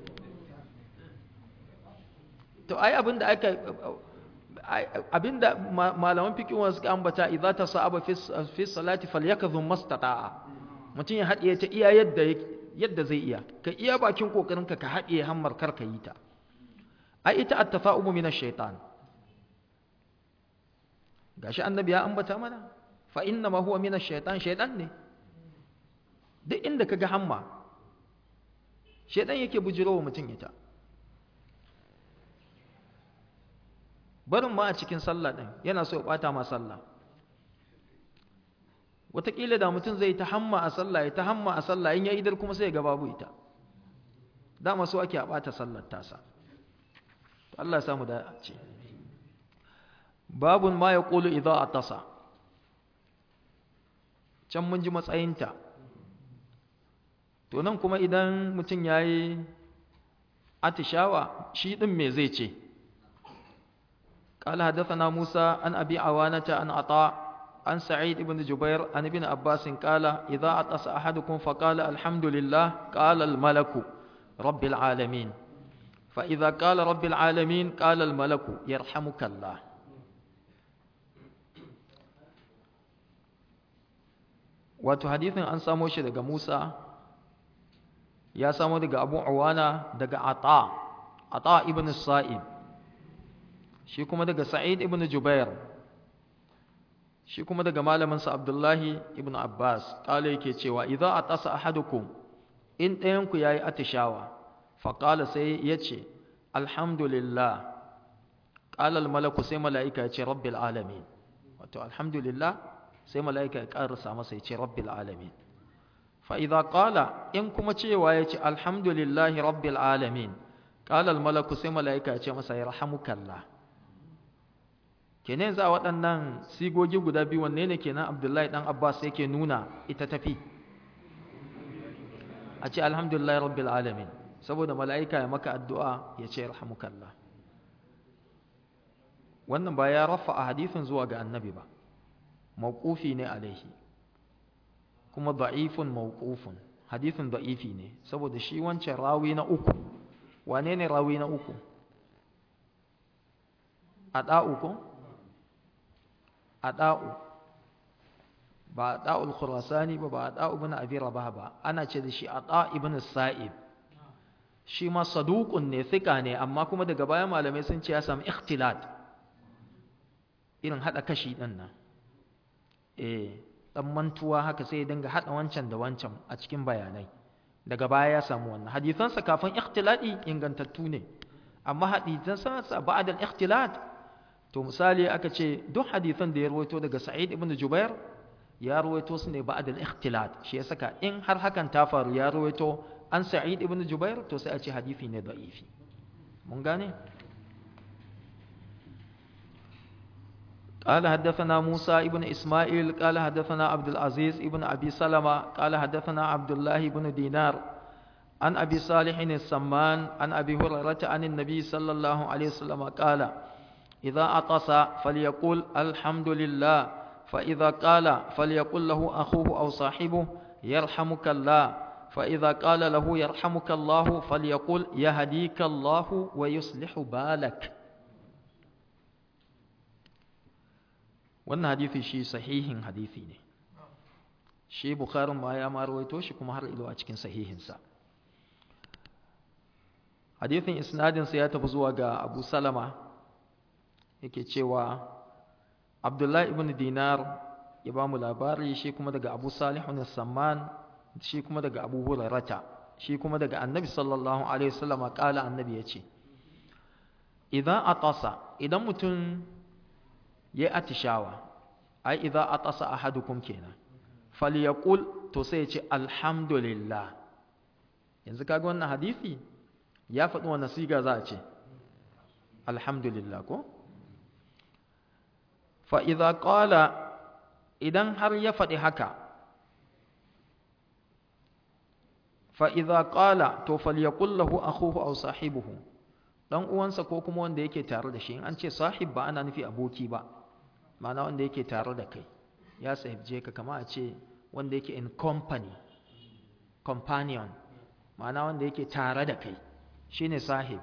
to ai abin da aka abin da malaman fikiwa suka ambata idza ta sa'aba fi salati falyakadhum mastata'a mutum ya haɗiye ta iya yadda yadda zai iya ka iya bakin kokarin ka ka haɗiye hammar kar ka yi ta ai ita at-tafa'umu min ash-shaytan gashi annabi ya ambata mana fa inna ma huwa min ash-shaytan shaytan ne duk inda kaga hamma shaytan yake bujirowa mutum ita barin ma a cikin sallah din yana so ya bata ma sallah wataƙila da mutum zai ta hamma a sallah ya ta hamma a sallah in ya idar kuma sai ya ga babu ita dama so ake a bata sallar tasa Allah ya samu da ce babun ma ya ƙulu idza atasa can mun ji matsayinta to nan kuma idan mutum ya yi atishawa shi ɗin me zai ce قال حدثنا موسى عن أبي عوانة عن عطاء عن سعيد بن جبير عن ابن عباس قال إذا عطس أحدكم فقال الحمد لله قال الملك رب العالمين فإذا قال رب العالمين قال الملك يرحمك الله wato hadithin an samo shi daga Musa ya samo daga Abu Awana daga Ata Ata ibn Sa'ib shi kuma daga Sa'id ibn Jubair shi kuma daga malaminsa Abdullahi ibn Abbas kala yake cewa idza atasa ahadukum in ɗayan ku yayi atishawa fa qala sai yace alhamdulillah qala al malaku sai malaika yace rabbil alamin wato alhamdulillah sai malaika ya karasa masa yace rabbil alamin fa idza qala in kuma cewa yace alhamdulillahi rabbil alamin qala al malaku sai malaika yace masa yarhamukallah kenan za waɗannan sigogi guda biyu wanne ne kenan abdullahi ɗan abbas yake nuna ita tafi a ce alhamdulillah rabbil alamin saboda mala'ika ya maka addu'a ya ce rahamukallah wannan ba ya rafa a hadithin zuwa ga annabi ba mawqufi ne alaihi kuma da'ifun mawqufun hadithin da'ifi ne saboda shi wancan rawi na uku wane ne rawi na uku a ɗa'u ko ada'u ba ada'ul khurasani ba ba ada'u ibn abi rabah ba ana ce da shi ada ibn sa'ib shi ma saduqun ne thika ne amma kuma daga baya malamai sun ce ya samu ikhtilat irin hada kashi din nan eh dan mantuwa haka sai ya dinga hada wancan da wancan a cikin bayanai daga baya ya samu wannan hadisansa kafin ikhtilati ingantattu ne amma hadisansa ba'da al-ikhtilat to misali aka ce duk hadisan da ya rawaito daga Sa'id ibn Jubair ya rawaito su ne ba'd al-ikhtilat shi ya saka in har hakan ta faru ya rawaito an Sa'id ibn Jubair to sai a ce hadisi ne da'ifi mun gane قال حدثنا موسى ابن إسماعيل قال حدثنا عبد العزيز ابن أبي سلمة قال حدثنا عبد الله بن دينار عن أبي صالح السمان عن أبي هريرة عن النبي صلى الله عليه وسلم قال إذا عطس فليقول الحمد لله فإذا قال فليقل له أخوه أو صاحبه يرحمك الله فإذا قال له يرحمك الله فليقول يهديك الله ويصلح بالك wannan hadisi shi sahihin hadisi ne shi bukharin ma ya ma rawaito shi kuma har ilo a cikin sahihinsa hadisin isnadinsa ya tafi zuwa ga abu salama yake cewa abdullahi ibn dinar ya ba mu labari shi kuma daga abu salihun samman shi kuma daga abu hurairata shi kuma daga annabi sallallahu alaihi wasallam kala annabi ya ce idan atasa idan mutum ya atishawa ai idan atasa ahadukum kenan falyaqul to sai ya ce alhamdulillah yanzu kaga wannan hadisi ya faɗi wannan siga za a ce alhamdulillah ko fa idza qala idan har ya faɗi haka fa idza qala to falyaqul lahu akhuhu aw sahibuhu dan uwansa ko kuma wanda yake tare da shi in an ce sahib ba ana nufi aboki ba ma'ana wanda yake tare da kai ya sahibje ka kama a ce wanda yake in company companion ma'ana wanda yake tare da kai shine sahib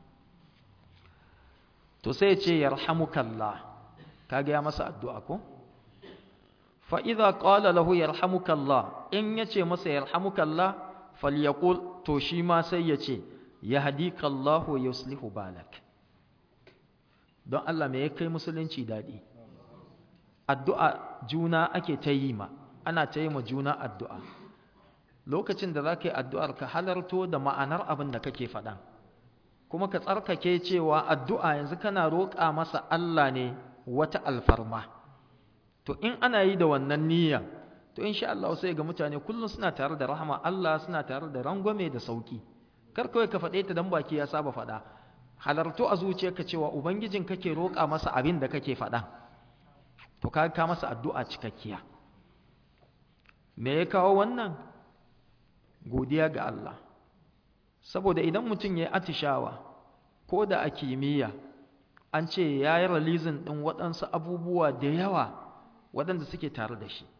to sai ya ce yarhamukallah kage ya masa addu'a ko fa idza qala lahu yarhamukallah in yace masa yarhamukallah falyaqul to shi ma sai ya ce yahdikallahu wa yuslihu balak don Allah me ya kai musulunci dadi addu'a juna ake ta yi ma ana ta yi ma juna addu'a lokacin da za ka yi addu'ar ka halarto da ma'anar abin da kake faɗan kuma ka tsarkake cewa addu'a yanzu kana roƙa masa Allah ne wata alfarma to in ana yi da wannan niyya to insha Allah sai ga mutane kullum suna tare da rahama Allah suna tare da rangwame da sauki kar kawai ka faɗe ta dan baki ya saba faɗa halarto a zuciyarka cewa ubangijin kake roƙa masa abin da kake faɗa to ka ka masa addu'a cikakkiya me ya kawo wannan godiya ga Allah saboda idan mutum ya yi atishawa ko da a kimiyya an ce ya yi ralizin ɗin waɗansu abubuwa da yawa waɗanda suke tare da shi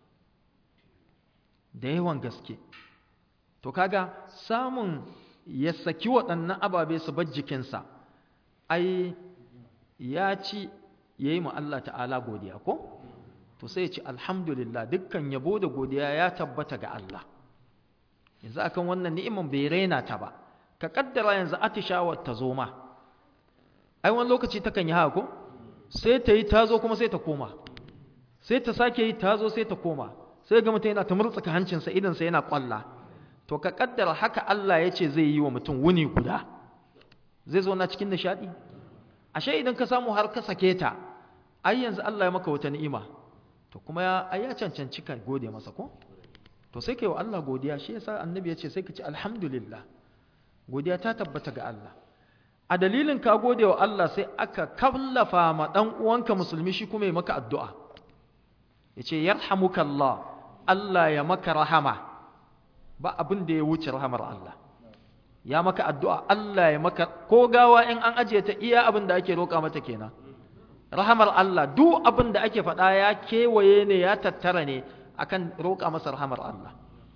da yawan gaske to kaga samun ya saki waɗannan ababe su bar jikinsa ai ya ci ya yi Allah ta'ala godiya ko to sai ya ci alhamdulillah dukkan yabo da godiya ya tabbata ga Allah yanzu akan wannan ni'iman bai raina ta ba ka kaddara yanzu atishawar ta zo ma ai wani lokaci takan yi haka ko sai ta yi ta zo kuma sai ta koma sai ta sake yi ta zo sai ta koma sai ga mutum yana ta murtsuka hancinsa idansa yana kwalla to ka kaddara haka Allah ya ce zai yi wa mutum wuni guda zai zo na cikin nishadi ashe idan ka samu har ka sake ta ai yanzu Allah ya maka wata ni'ima to kuma ya ai ya cancanci ka gode masa ko to sai kai wa Allah godiya shi yasa annabi ya ce sai ka ci alhamdulillah godiya ta tabbata ga Allah a dalilin ka gode wa Allah sai aka kallafa ma dan uwanka musulmi shi kuma ya maka addu'a yace yarhamukallah Allah ya maka rahama ba abin da ya wuce rahamar Allah ya maka addu'a Allah ya maka ko gawa in an ajiye ta iya abin da ake roƙa mata kenan rahamar Allah duk abin da ake faɗa ya kewaye ne ya tattara ne akan roƙa masa rahamar Allah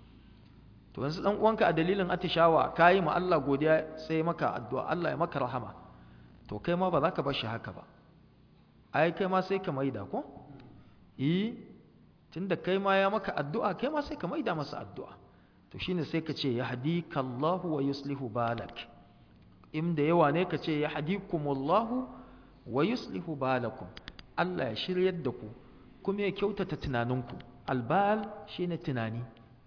to yanzu dan uwanka a dalilin atishawa kayi ma Allah godiya sai maka addu'a Allah ya maka rahama to kai ma ba za ka bar shi haka ba ai kai ma sai ka maida ko eh tunda kai ma ya maka addu'a kai ma sai ka maida masa addu'a to shine sai ka ce yahdikallahu wa yuslihu balak inda yawa ne ka ce yahdikumullahu wa yuslihu balakum Allah ya shiryar da ku kuma ya kyautata tunaninku albal shine tunani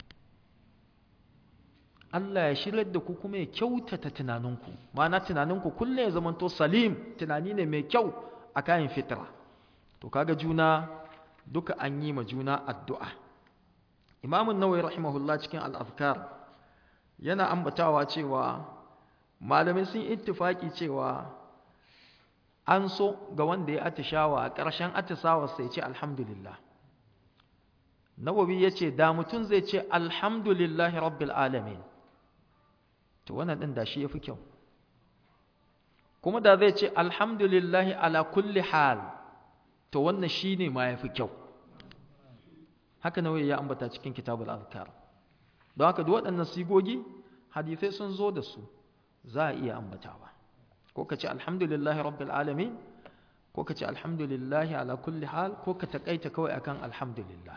Allah ya shiryar da ku kuma ya kyautata tunaninku ma'ana tunaninku kullum ya zamanto salim tunani ne mai kyau a kayan fitra to kaga juna duka an yi ma juna addu'a imamun nawawi rahimahullah cikin al'afkar yana ambatawa cewa malamai sun ittifaki cewa an so ga wanda ya atishawa a ƙarshen atisawa sai ce alhamdulillah nawawi ya ce da mutum zai ce alhamdulillahi rabbil alamin to wannan ɗin da shi ya fi kyau kuma da zai ce alhamdulillahi ala kulli hal to wannan shi ne ma ya fi kyau haka nawawi ya ambata cikin kitabul azkar don haka duk waɗannan sigogi hadisai sun zo da su za a iya ambatawa ko ka ce alhamdulillahi rabbil alamin ko ka ce alhamdulillahi ala kulli hal ko ka taƙaita kawai akan alhamdulillah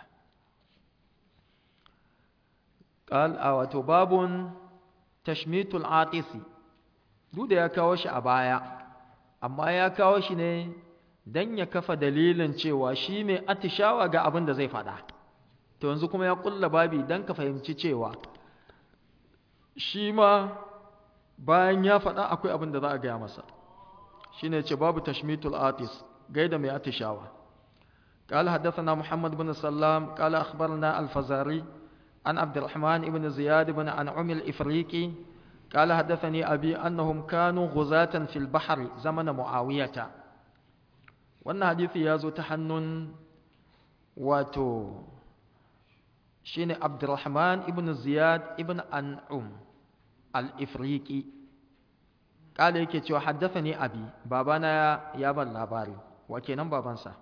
قال wato babun tashmitul atisi duk da ya kawo shi a baya amma ya kawo shi ne dan ya kafa dalilin cewa shi mai atishawa ga abin da zai faɗa to yanzu kuma ya kulla babi dan ka fahimci cewa shi ma bayan ya faɗa akwai abin da za a gaya masa shine ce babu tashmitul atis gaida mai atishawa قال حدثنا محمد بن سلام قال أخبرنا الفزاري عن عبد الرحمن بن زياد بن أنعم الإفريقي قال حدثني أبي أنهم كانوا غزاة في البحر زمن معاوية وأن حديث يازو تحنن واتو شين عبد الرحمن بن زياد بن أنعم الإفريقي قال يكي حدثني أبي بابانا يا بن لاباري وكينا بابانسا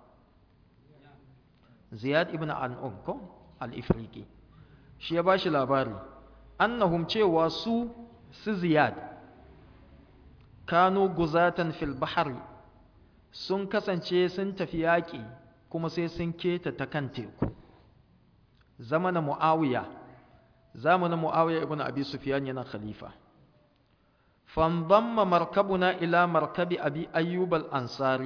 زياد بن أنعم كو الإفريقي shi ya ba shi labari annahum cewa su su ziyad kanu guzatan fil bahari sun kasance sun tafi yaƙi kuma sai sun keta ta kan teku zamanin mu'awiya zamanin mu'awiya ibn abi sufyan yana khalifa fandamma markabuna ila markabi abi ayyub al-ansari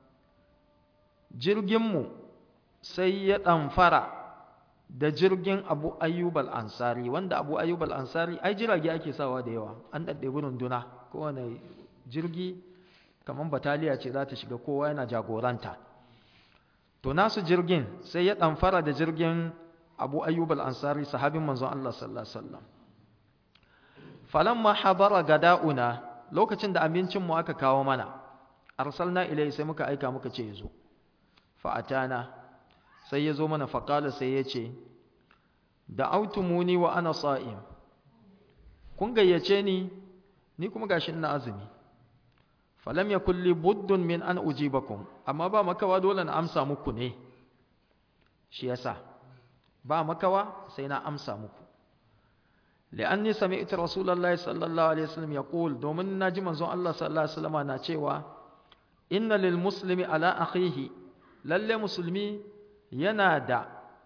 jirginmu sai ya ɗamfara da jirgin abu ayyub al-ansari wanda abu ayyub al-ansari ai jirage ake sawa da yawa an ɗaɗɗebi runduna kowane jirgi kamar bataliya ce za ta shiga kowa yana jagoranta to nasu jirgin sai ya ɗamfara da jirgin abu ayyub al-ansari sahabin manzon Allah sallallahu alaihi wasallam falamma habara gada'una lokacin da abincin mu aka kawo mana arsalna ilai sai muka aika muka ce yazo fa atana sai ya zo mana faƙala sai ya ce da autumuni wa ana sa'im kun gayyace ni ni kuma gashi ina azumi falam ya kulli buddun min an ujibakum amma ba makawa dole na amsa muku ne shi yasa ba makawa sai na amsa muku li'anni sami'tu rasulullahi sallallahu alaihi wasallam yaqul domin naji manzon Allah sallallahu alaihi wasallam na cewa inna lil muslimi ala akhihi lalle musulmi yana da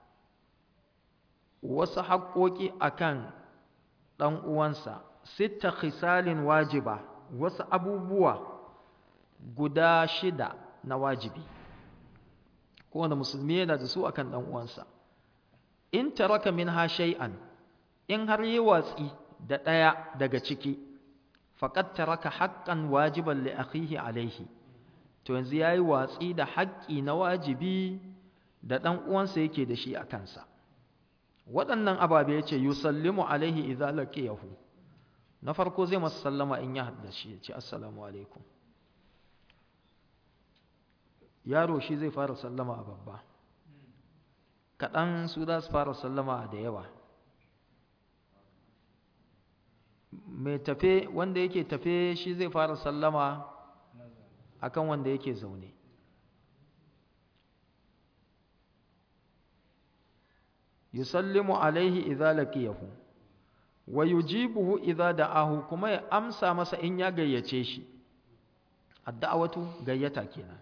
wasu haƙoƙi a kan ɗan uwansa sita khisalin wajiba wasu abubuwa guda shida na wajibi kowane musulmi yana da su akan ɗan uwansa in taraka min ha shay'an in har yi watsi da ɗaya daga ciki faqad taraka haqqan wajiban li akhihi alaihi to yanzu yayi watsi da haƙƙi na wajibi da ɗan uwansa yake da shi a kansa waɗannan ababe ya ce yusallimu alaihi idza laqiyahu na farko zai masa sallama in ya hadda shi ya ce assalamu alaikum yaro shi zai fara sallama a babba kaɗan su za su fara sallama da yawa mai tafe wanda yake tafe shi zai fara sallama akan wanda yake zaune yusallimu alaihi idza laqiyahu wa yujibuhu idza da'ahu kuma ya amsa masa in ya gayyace shi adda'awatu gayyata kenan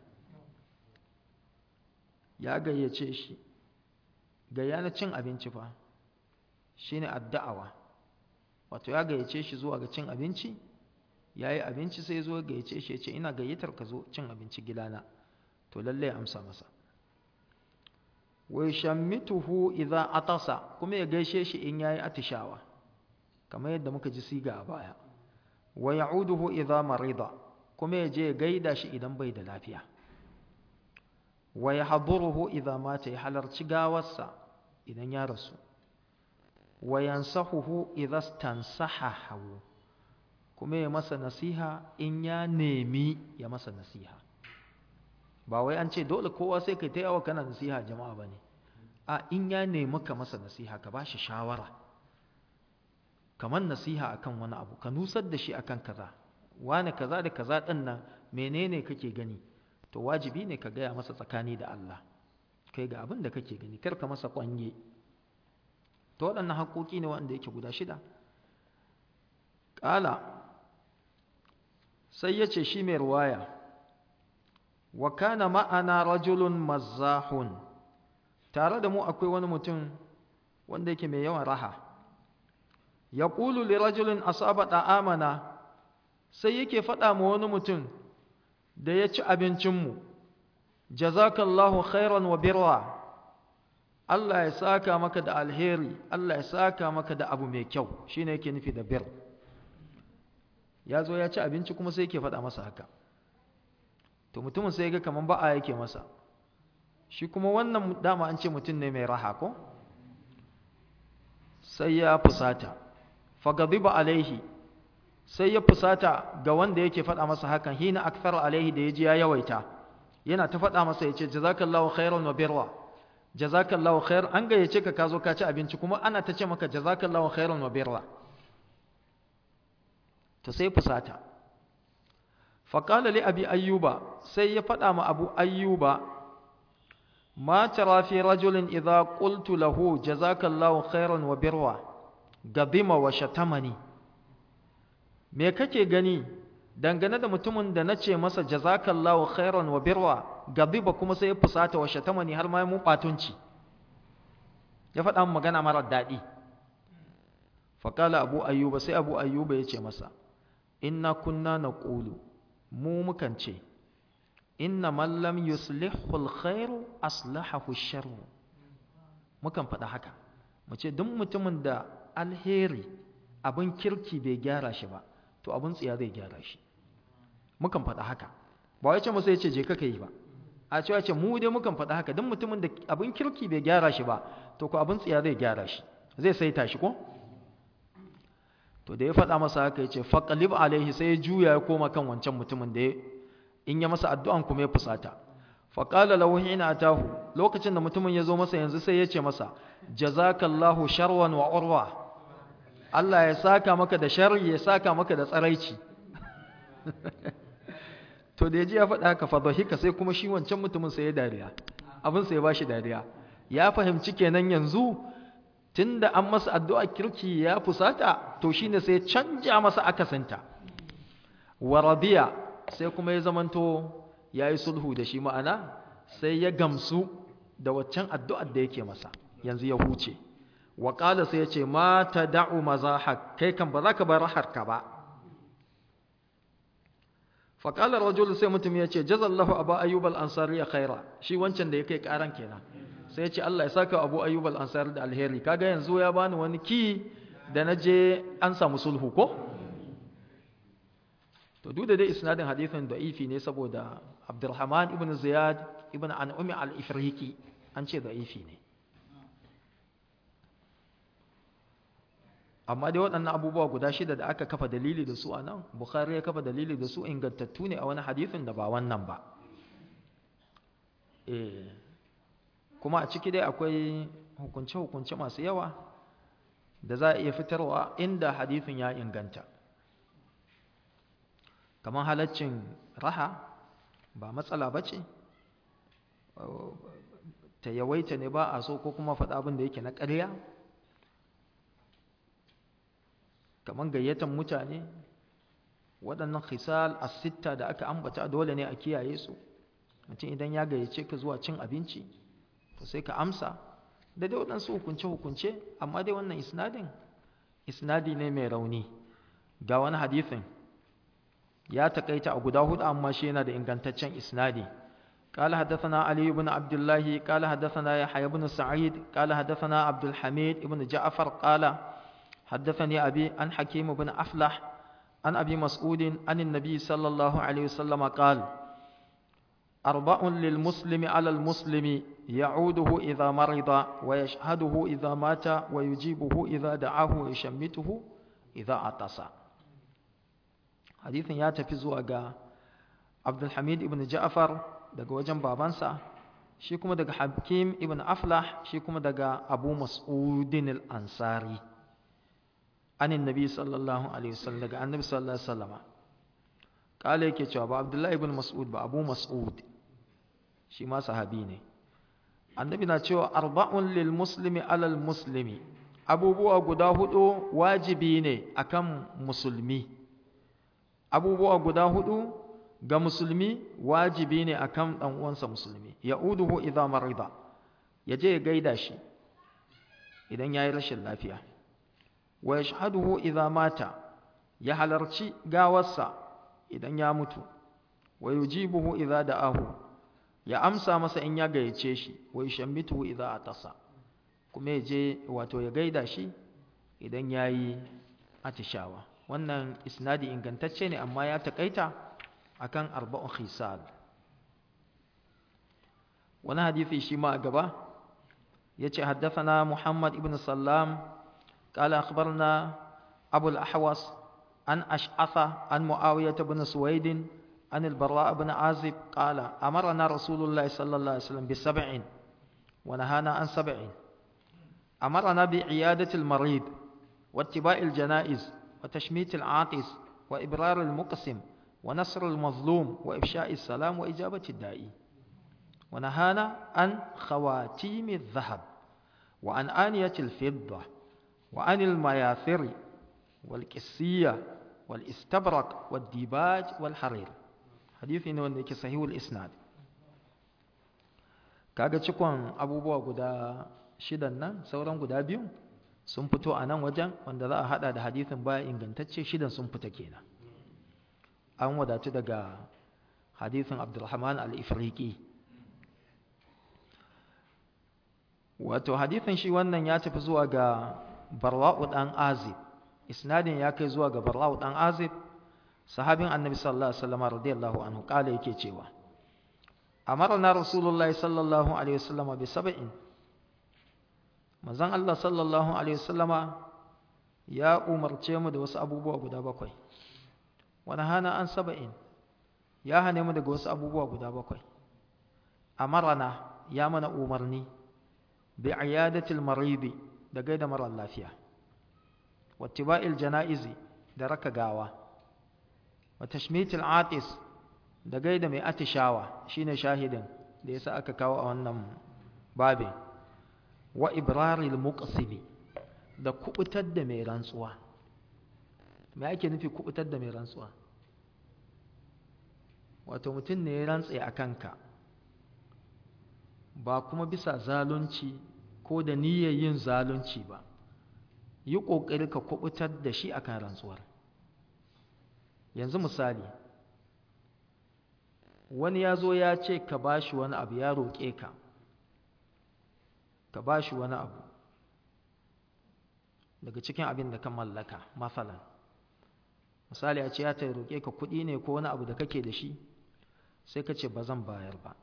ya gayyace shi gayya na cin abinci fa shine adda'awa wato ya gayyace shi zuwa ga cin abinci yayi abinci sai zo gayyace shi ya ce ina gayyatar ka zo cin abinci gidana to lalle ya amsa masa wa yashammituhu idza atasa kuma ya gaishe shi in yayi atishawa kamar yadda muka ji siga a baya wa ya'uduhu idza marida kuma ya je ya gaida shi idan bai da lafiya wa yahduruhu idza mata ya halarci gawarsa idan ya rasu wa yansahuhu idza stansahahu kuma ya masa nasiha in ya nemi ya masa nasiha ba wai an ce dole kowa sai kai ta yawa kana nasiha jama'a ba ne a in ya nemi ka masa nasiha ka ba shi shawara kamar nasiha akan wani abu ka nusar da shi akan kaza wani kaza da kaza ɗin nan menene kake gani to wajibi ne ka gaya masa tsakani da Allah kai ga abin da kake gani kar ka masa kwanye to waɗannan haƙoƙi ne wanda yake guda shida ƙala sai ya ce shi mai ruwaya wa kana ma'ana rajulun mazzahun tare da mu akwai wani mutum wanda yake mai yawan raha ya ƙulu li rajulun asaba amana sai yake faɗa ma wani mutum da ya ci abincinmu jazakallahu khairan wa birra Allah ya saka maka da alheri Allah ya saka maka da abu mai kyau shine yake nufi da bir ya zo ya ci abinci kuma sai yake faɗa masa haka to mutumin sai ga kaman ba'a yake masa shi kuma wannan dama an ce mutum ne mai raha ko sai ya fusata fagadiba alaihi sai ya fusata ga wanda yake faɗa masa hakan hina akthar alaihi da yaji ya yawaita yana ta faɗa masa yace jazakallahu khairan wa birra jazakallahu khair an gayyace ka ka zo ka ci abinci kuma ana ta ce maka jazakallahu khairan wa birra to sai fusata faƙala li abi ayyuba sai ya faɗa ma abu ayyuba ma tara fi rajulin idza qultu lahu jazakallahu khairan wa birra gadima wa shatamani me kake gani dangane da mutumin da nace masa jazakallahu khairan wa birra gadiba kuma sai ya fusata wa shatamani har ma mu batunci ya faɗa magana mara daɗi faƙala abu ayyuba sai abu ayyuba ya ce masa inna kunna na ƙulu mu mukan ce inna mallam yuslihu alkhairu aslahahu sharru mukan faɗa haka mu ce duk mutumin da alheri abin kirki bai gyara shi ba to abin tsiya zai gyara shi mukan faɗa haka ba wai ce musu ya ce je ka yi ba a cewa ce mu dai mukan faɗa haka duk mutumin da abin kirki bai gyara shi ba to ko abin tsiya zai gyara shi zai saita shi ko to da ya faɗa masa haka ya ce faƙalib alaihi sai ya juya ya koma kan wancan mutumin da in ya masa addu'an kuma ya fusata faƙala lahu hina atahu lokacin da mutumin ya zo masa yanzu sai ya ce masa jazakallahu sharwan wa urwa Allah ya saka maka da sharri ya saka maka da tsaraici to da ya ji ya faɗa haka fadhahika sai kuma shi wancan mutumin sai ya dariya abin sai ya bashi dariya ya fahimci kenan yanzu tunda an masa addu'a kirki ya fusata to shine sai canja masa akasinta wa radiya sai kuma ya zamanto yayi sulhu da shi ma'ana sai ya gamsu da waccan addu'ar da yake masa yanzu ya huce wa qala sai ya ce ma tad'u mazahak kai kan ba za ka bar raharka ba fa qala rajul sai mutum ya ce jazallahu aba ayyub al-ansari khaira shi wancan da yake karan kenan sai ce Allah ya saka Abu Ayyub al-Ansari da alheri kaga yanzu ya bani wani ki da naje an samu sulhu ko to duk da dai isnadin hadithin da'ifi ne saboda Abdurrahman ibn Ziyad ibn An'umi al-Ifriqi an ce da'ifi ne amma dai waɗannan abubuwa guda shida da aka kafa dalili da su a nan Bukhari ya kafa dalili da su ingantattu ne a wani hadithin da ba wannan ba eh kuma a ciki dai akwai hukunce-hukunce masu yawa da za a iya fitarwa inda hadithin ya inganta kamar halaccin raha ba matsala ba ce ta yawaita ne ba a so ko kuma faɗa abin da yake na ƙarya kamar gayyatan mutane waɗannan khisal as-sitta da aka ambata dole ne a kiyaye su mutum idan ya gayyace ka zuwa cin abinci to sai ka amsa da dai waɗansu hukunce-hukunce amma dai wannan isnadin isnadi ne mai rauni ga wani hadithin ya takaita a guda hudu amma shi yana da ingantaccen isnadi قال حدثنا علي بن عبد الله قال حدثنا يحيى بن سعيد قال حدثنا عبد الحميد بن جعفر قال حدثني أبي عن حكيم بن أفلح عن أبي مسعود عن النبي صلى الله عليه وسلم قال أربع للمسلم على المسلم يعوده إذا مرض ويشهده إذا مات ويجيبه إذا دعاه ويشمته إذا عطس حديث ياتي زوجة عبد الحميد بن جعفر daga wajen babansa shi kuma daga hakim ibn aflah shi kuma daga abu mas'udin al-ansari anin nabi sallallahu alaihi wasallam daga annabi sallallahu alaihi wasallam kala yake cewa ba abdullahi ibn mas'ud ba abu mas'ud shi ma sahabi ne annabi na cewa arba'un lil muslimi alal muslimi abubuwa guda hudu wajibi ne akan musulmi abubuwa guda hudu ga musulmi wajibi ne akan dan uwansa musulmi ya'uduhu idza marida yaje ya gaida shi idan yayi rashin lafiya wa yashhaduhu idza mata ya halarci gawarsa idan ya mutu wa yujibuhu idza da'ahu ya amsa masa in ya gayyace shi wa yushammituhu idza atasa kuma ya je wato ya gaida shi idan yayi atishawa wannan isnadi ingantacce ne amma ya takaita akan arba'un khisal wani hadisi shi ma a gaba yace haddathana Muhammad ibn Sallam qala akhbarna Abu al-Ahwas an Ash'atha an Muawiyah ibn Suwaid an al-Barra ibn Azib qala amarna Rasulullah sallallahu alaihi wasallam bi sab'in wa nahana an sab'in amarna bi iyadati al-marid واتباع الجنائز وتشميت العاطس وإبرار المقسم ونصر المظلوم وإفشاء السلام وإجابة الداعي ونهانا عن خواتيم الذهب وعن آنية الفضة وعن المياثر والكسية والاستبرق والديباج والحرير حديث إنه أنك صحيح الإسناد kaga cikon abubuwa guda shidan nan sauran guda biyu sun fito a nan wajen wanda za a hada da hadithin baya ingantacce shidan sun fita kenan an wadatu daga hadithin abdulrahman al-ifriqi wato hadithin shi wannan ya tafi zuwa ga barwa'u dan azib isnadin ya kai zuwa ga barwa'u dan azib sahabin annabi sallallahu alaihi wasallam radiyallahu anhu kala yake cewa amarna rasulullahi sallallahu alaihi wasallam bi sab'in manzon Allah sallallahu alaihi wasallama ya umarce mu da wasu abubuwa guda bakwai wani hana an saba'in ya hane mu daga wasu abubuwa guda bakwai amarana ya mana umarni bi iyadatil maridi da gaida mara lafiya wattiba'il janaizi da raka gawa wa tashmitil atis da gaida mai atishawa shine shahidin da yasa aka kawo a wannan babin wa ibraril muqsimi da kubutar da mai rantsuwa me ake nufi kubutar da mai rantsuwa wato mutum ne ya rantse a kanka ba kuma bisa zalunci ko da niyyar yin zalunci ba yi ƙoƙari ka kubutar da shi akan rantsuwar yanzu misali wani ya zo ya ce ka ba shi wani abu ya roƙe ka ka ba shi wani abu daga cikin abin da ka mallaka masalan misali a ce ya ta roƙe ka kuɗi ne ko wani abu da kake da shi sai ka ce ba zan bayar ba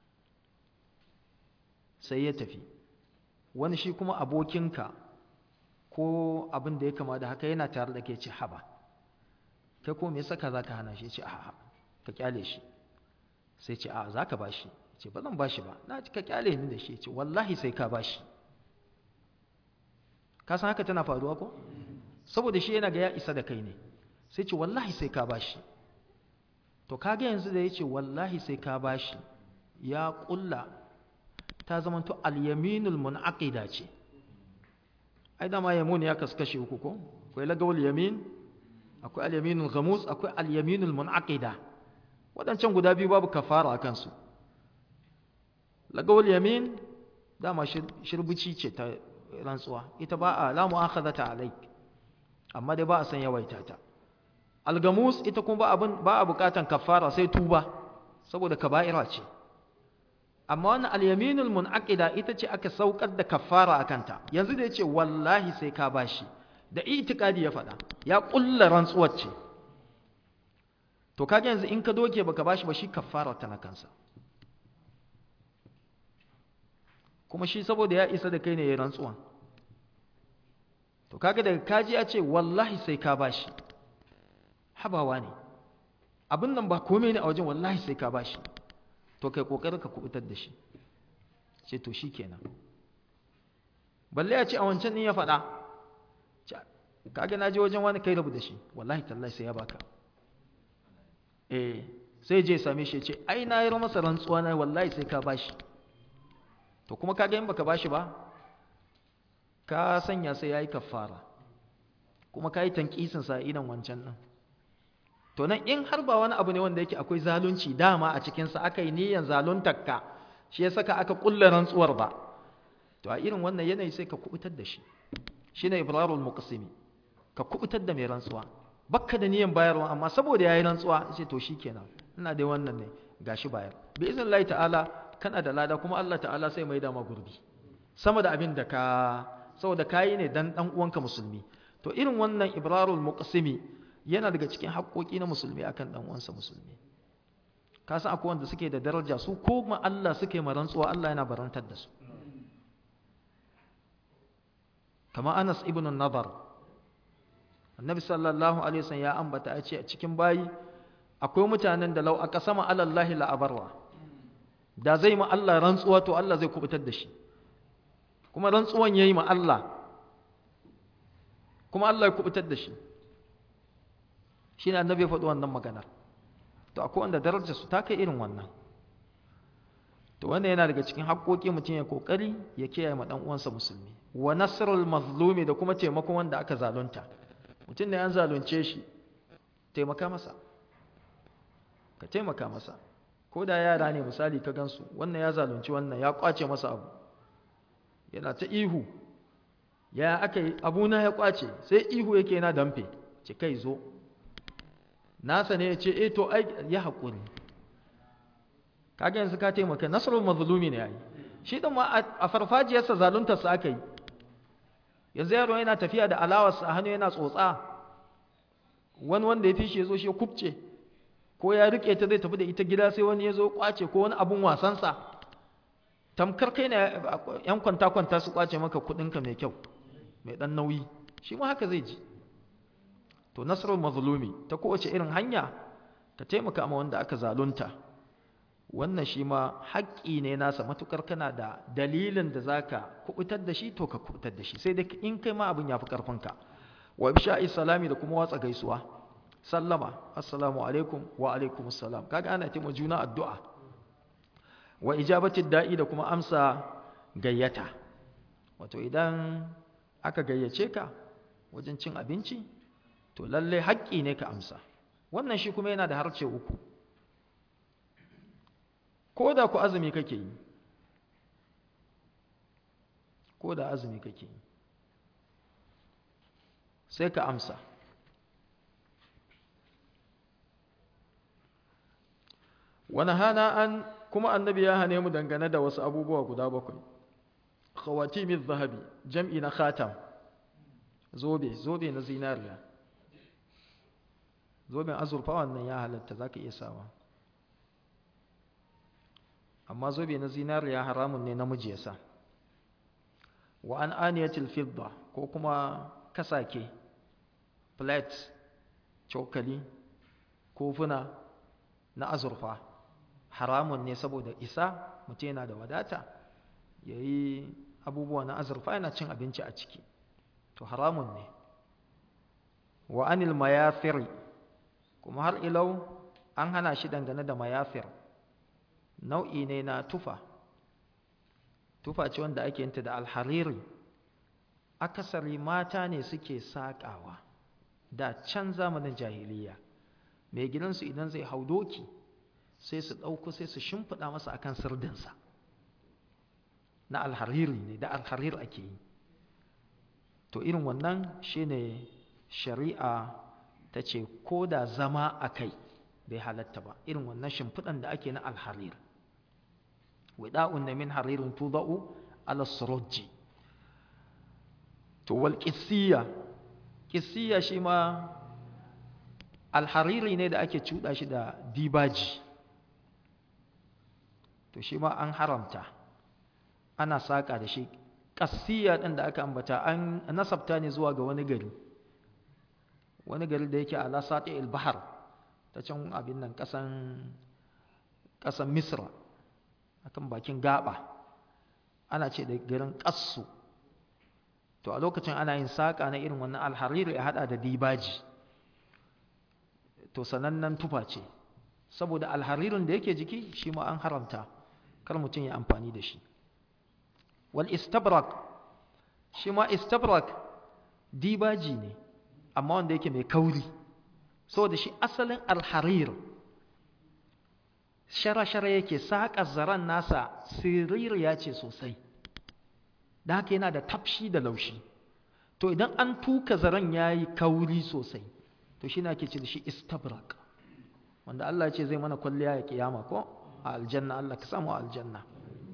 sai ya tafi wani shi kuma abokinka ko abin da ya kama da haka yana tare da ke ce haba kai ko me yasa ka za ka hana shi ce a'a ka kyale shi sai ce a'a za ka ba shi ce ba zan ba shi ba na ka kyale ni da shi ce wallahi sai ka ba shi ka san haka tana faruwa ko saboda shi yana ga ya isa da kai ne sai ce wallahi sai ka ba shi to kaga yanzu da ya ce wallahi sai ka ba shi ya kulla ta zamanto al-yaminul munaqida ce ai dama yamun ya kaskashe uku ko akwai lagawul yamin akwai al-yaminul ghamus akwai al-yaminul munaqida wadancan guda biyu babu kafara a kansu lagawul yamin dama shirbici ce ta rantsuwa ita ba a la mu'akhadata alaik amma dai ba a san yawaita ta al-gamus ita kuma ba abin ba a bukatan kafara sai tuba saboda kaba'ira ce amma wannan al-yaminul munaqida ita ce aka saukar da kafara akanta yanzu da yace wallahi sai ka bashi da itikadi ya faɗa ya kulla rantsuwar ce to kaga yanzu in ka doke baka bashi ba shi kafara ta na kansa kuma shi saboda ya isa da kai ne ya rantsuwan to kaga daga kaji ya ce wallahi sai ka bashi habawa ne abin nan ba komai ne a wajen wallahi sai ka bashi to kai kokarin ka kubutar da shi ce to shikenan balle ya ce a wancan din ya faɗa kaga na je wajen wani kai rabu da shi wallahi tallahi sai ya baka eh sai je same shi ya ce ai na yi masa rantsuwa na wallahi sai ka bashi to kuma kaga in baka bashi ba ka sanya sai yayi kafara kuma ka yi tankisin sa idan wancan nan to nan in har ba wani abu ne wanda yake akwai zalunci dama a cikin sa aka yi niyyar zaluntarka shi ya saka aka kulle rantsuwar ba to a irin wannan yanayi sai ka kubutar da shi shine ibrarul muqsimi ka kubutar da mai rantsuwa bakka da niyyar bayarwa amma saboda yayi rantsuwa sai to shikenan ina dai wannan ne gashi bayar bi iznillahi ta'ala kana da lada kuma Allah ta'ala sai mai dama gurbi sama da abin da ka saboda kayi ne dan dan uwanka musulmi to irin wannan ibrarul muqsimi yana daga cikin haƙoƙi na musulmi akan dan uwansa musulmi ka san akwai wanda suke da daraja su ko ma Allah suke ma rantsuwa Allah yana barantar da su kama Anas ibn Nadar Annabi sallallahu alaihi wasallam ya ambata ya ce a cikin bayi akwai mutanen da lau aka sama alallahi la'abarwa da zai ma Allah rantsuwa to Allah zai kubutar da shi kuma rantsuwan yayi ma Allah kuma Allah ya kubutar da shi shine annabi ya faɗi wannan maganar to akwai wanda darajar su ta kai irin wannan to wanda yana daga cikin haƙoƙi mutum ya kokari ya kiyaye ma dan uwansa musulmi wa nasrul mazlumi da kuma taimakon wanda aka zalunta mutum ne an zalunce shi taimaka masa ka taimaka masa ko da yara ne misali ka gansu wannan ya zalunci wannan ya kwace masa abu yana ta ihu ya aka yi abuna ya kwace sai ihu yake yana damfe ce kai zo nasa ne ya ce eh to ai ya haƙuri kaga yanzu ka taimaka nasrul mazlumi ne yayi shi din ma a farfajiyarsa zaluntar sa aka yi yanzu yaro yana tafiya da alawarsa a hannu yana tsotsa wani wanda ya fi shi ya zo shi ya kubce ko ya rike ta zai tafi da ita gida sai wani ya zo kwace ko wani abun wasansa tamkar kai ne yan kwanta-kwanta su kwace maka kudinka mai kyau mai dan nauyi shi ma haka zai ji to nasarar mazlumi ta kowace irin hanya ka taimaka ma wanda aka zalunta wannan shi ma haƙƙi ne nasa matukar kana da dalilin da zaka kubutar da shi to ka kubutar da shi sai dai in kai ma abin yafi karfinka wa ibsha'i salami da kuma watsa gaisuwa sallama assalamu alaikum wa alaikum assalam kaga ana taimaka juna addu'a wa ijabati da'i da kuma amsa gayyata wato idan aka gayyace ka wajen cin abinci to lalle haƙƙi ne ka amsa wannan shi kuma yana da harce uku ko da ku azumi kake yi ko da azumi kake yi sai ka amsa wani hana an kuma annabi ya hane mu dangane da wasu abubuwa guda bakwai khawatimiz zahabi jam'i na khatam zobe zobe na zinariya zoben azurfa wannan ya halatta zaka iya sawa amma zobe na zinariya haramun ne namiji ya sa wa an aniyatil fidda ko kuma kasake plate cokali kofuna na azurfa haramun ne saboda isa mutum yana da wadata ya yi abubuwa na azurfa yana cin abinci a ciki to haramun ne wa anil mayafiri kuma har ilau an hana shi dangane da mayafir nau'i ne na tufa tufa ce wanda ake yinta da alhariri akasari mata ne suke saƙawa da can zamanin jahiliya mai gidansu idan zai hau doki sai su ɗauko sai su shimfiɗa masa akan sirdinsa na alhariri ne da alharir ake yi to irin wannan shine shari'a ta ce ko da zama a kai bai halatta ba irin wannan shimfiɗan da ake na alharir wida'un da min haririn tuda'u ala surujji to wal qissiya qissiya shi ma alhariri ne da ake cuɗa shi da dibaji to shi ma an haramta ana saƙa da shi ƙassiya ɗin da aka ambata an nasabta ne zuwa ga wani gari wani gari da yake ala sati bahar ta can abin nan ƙasan ƙasan misra akan bakin gaba ana ce da garin ƙassu to a lokacin ana yin saƙa na irin wannan alhariri ya haɗa da dibaji to sanannen tufa ce saboda alharirin da yake jiki shi ma an haramta kar mutum ya amfani da shi wal istabrak shi ma istabrak dibaji ne amma wanda yake mai kauri saboda shi asalin alharir shara-shara yake saƙa zaren nasa siririya ce sosai da haka yana da tafshi da laushi to idan an tuka zaren ya yi kauri sosai to shi na ke ce da shi istabrak wanda Allah ya ce zai mana kwalliya ya kiyama ko a aljanna Allah ka samu a aljanna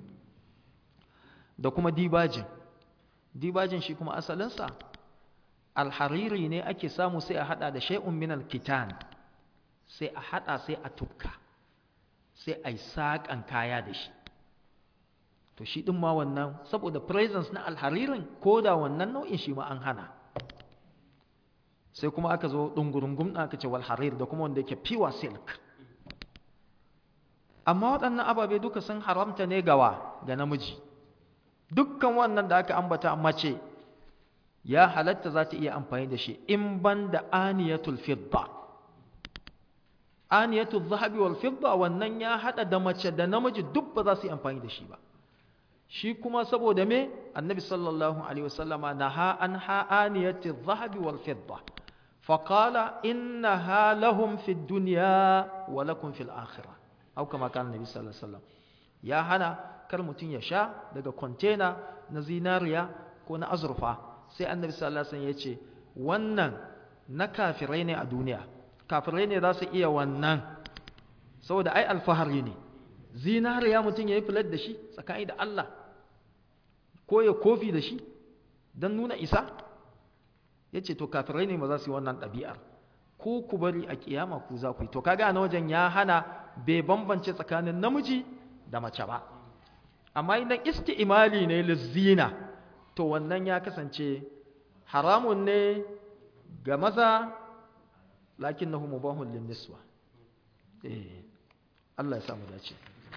da kuma dibajin dibajin shi kuma asalinsa alhariri ne ake samu sai a hada da shay'un min alkitan sai a hada sai a tukka sai a yi saƙan kaya da shi to shi ɗin ma wannan saboda presence na alharirin ko da wannan nau'in shi ma an hana sai kuma aka zo ɗungurungun aka ce walharir da kuma wanda yake pure silk amma waɗannan ababe duka sun haramta ne gawa ga namiji dukkan wannan da aka ambata mace ya halatta za ta iya amfani da shi in ban da aniyatul fidda aniyatul zahabi wal fidda wannan ya hada da mace da namiji duk ba za su yi amfani da shi ba shi kuma saboda me annabi sallallahu alaihi wasallama naha an ha aniyatul zahabi wal fidda فقال إنها لهم في الدنيا ولكم في الآخرة أو كما كان النبي صلى الله عليه وسلم يا هنا kar mutum ya sha daga kwantena na zinariya ko na azurfa sai annabi sallallahu alaihi wasallam ya ce wannan na kafirai ne a duniya kafirai ne za su iya wannan saboda ai alfahari ne zinariya mutum ya yi filar da shi tsakani da Allah ko ya kofi da shi don nuna isa ya ce to kafirai ne ba za su yi wannan ɗabi'ar ko ku bari a kiyama ku za ku yi to kaga na wajen ya hana bai bambance tsakanin namiji da mace ba amma idan isti'imali ne lizzina to wannan ya kasance haramun ne ga maza lakin na mubahun linniswa eh Allah ya samu dace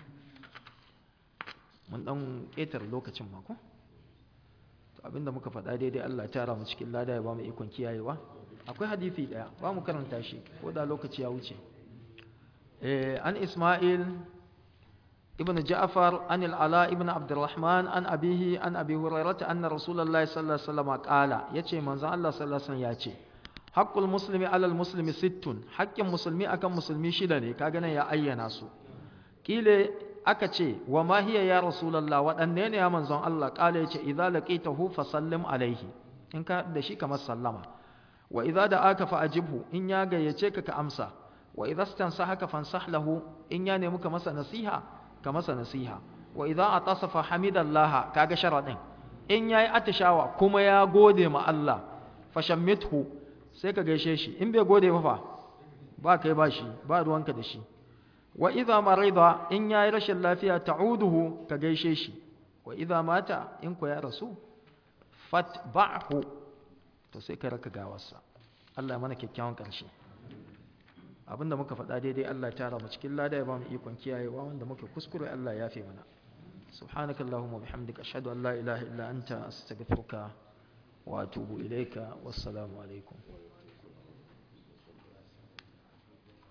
mun dan ƙetar lokacin mako to abinda muka faɗa daidai Allah ya tara mu cikin lada ya ba mu ikon kiyayewa akwai hadisi daya ba mu karanta shi ko da lokaci ya wuce eh an Isma'il ابن جعفر عن العلاء ابن عبد الرحمن عن أبيه عن أبي هريرة أن رسول الله صلى الله عليه وسلم قال يتي من الله صلى الله عليه وسلم يتي حق المسلم على المسلم ست حق المسلمي أكم مسلمي شدني كاغنا يا أي ناسو قيل أكتي وما هي يا رسول الله وأنين يا من الله قال يتي إذا لقيته فسلم عليه إن كان دشي كما سلم وإذا دعاك فأجبه إن ياغا يتيك كأمسا وإذا استنصحك فانصح له إن يعني مك مسا نصيحة ka masa nasiha wa idza atasafa hamidallaha kaga sharadin in yayi atishawa kuma ya gode ma Allah fashammithu sai ka gaishe shi in bai gode ba fa ba kai ba shi ba ruwanka da shi wa idza marida in yayi rashin lafiya ta'uduhu ka gaishe shi wa idza mata in ko ya rasu fatba'hu to sai ka raka gawarsa Allah ya mana kyakkyawan karshe abinda muka faɗa daidai Allah tara mu cikin lada ya ba mu ikon kiyayewa wanda muka kuskure Allah ya fi mana subhanaka allahumma bihamdika ashhadu an la ilaha illa anta astaghfiruka wa atubu ilayka wassalamu alaikum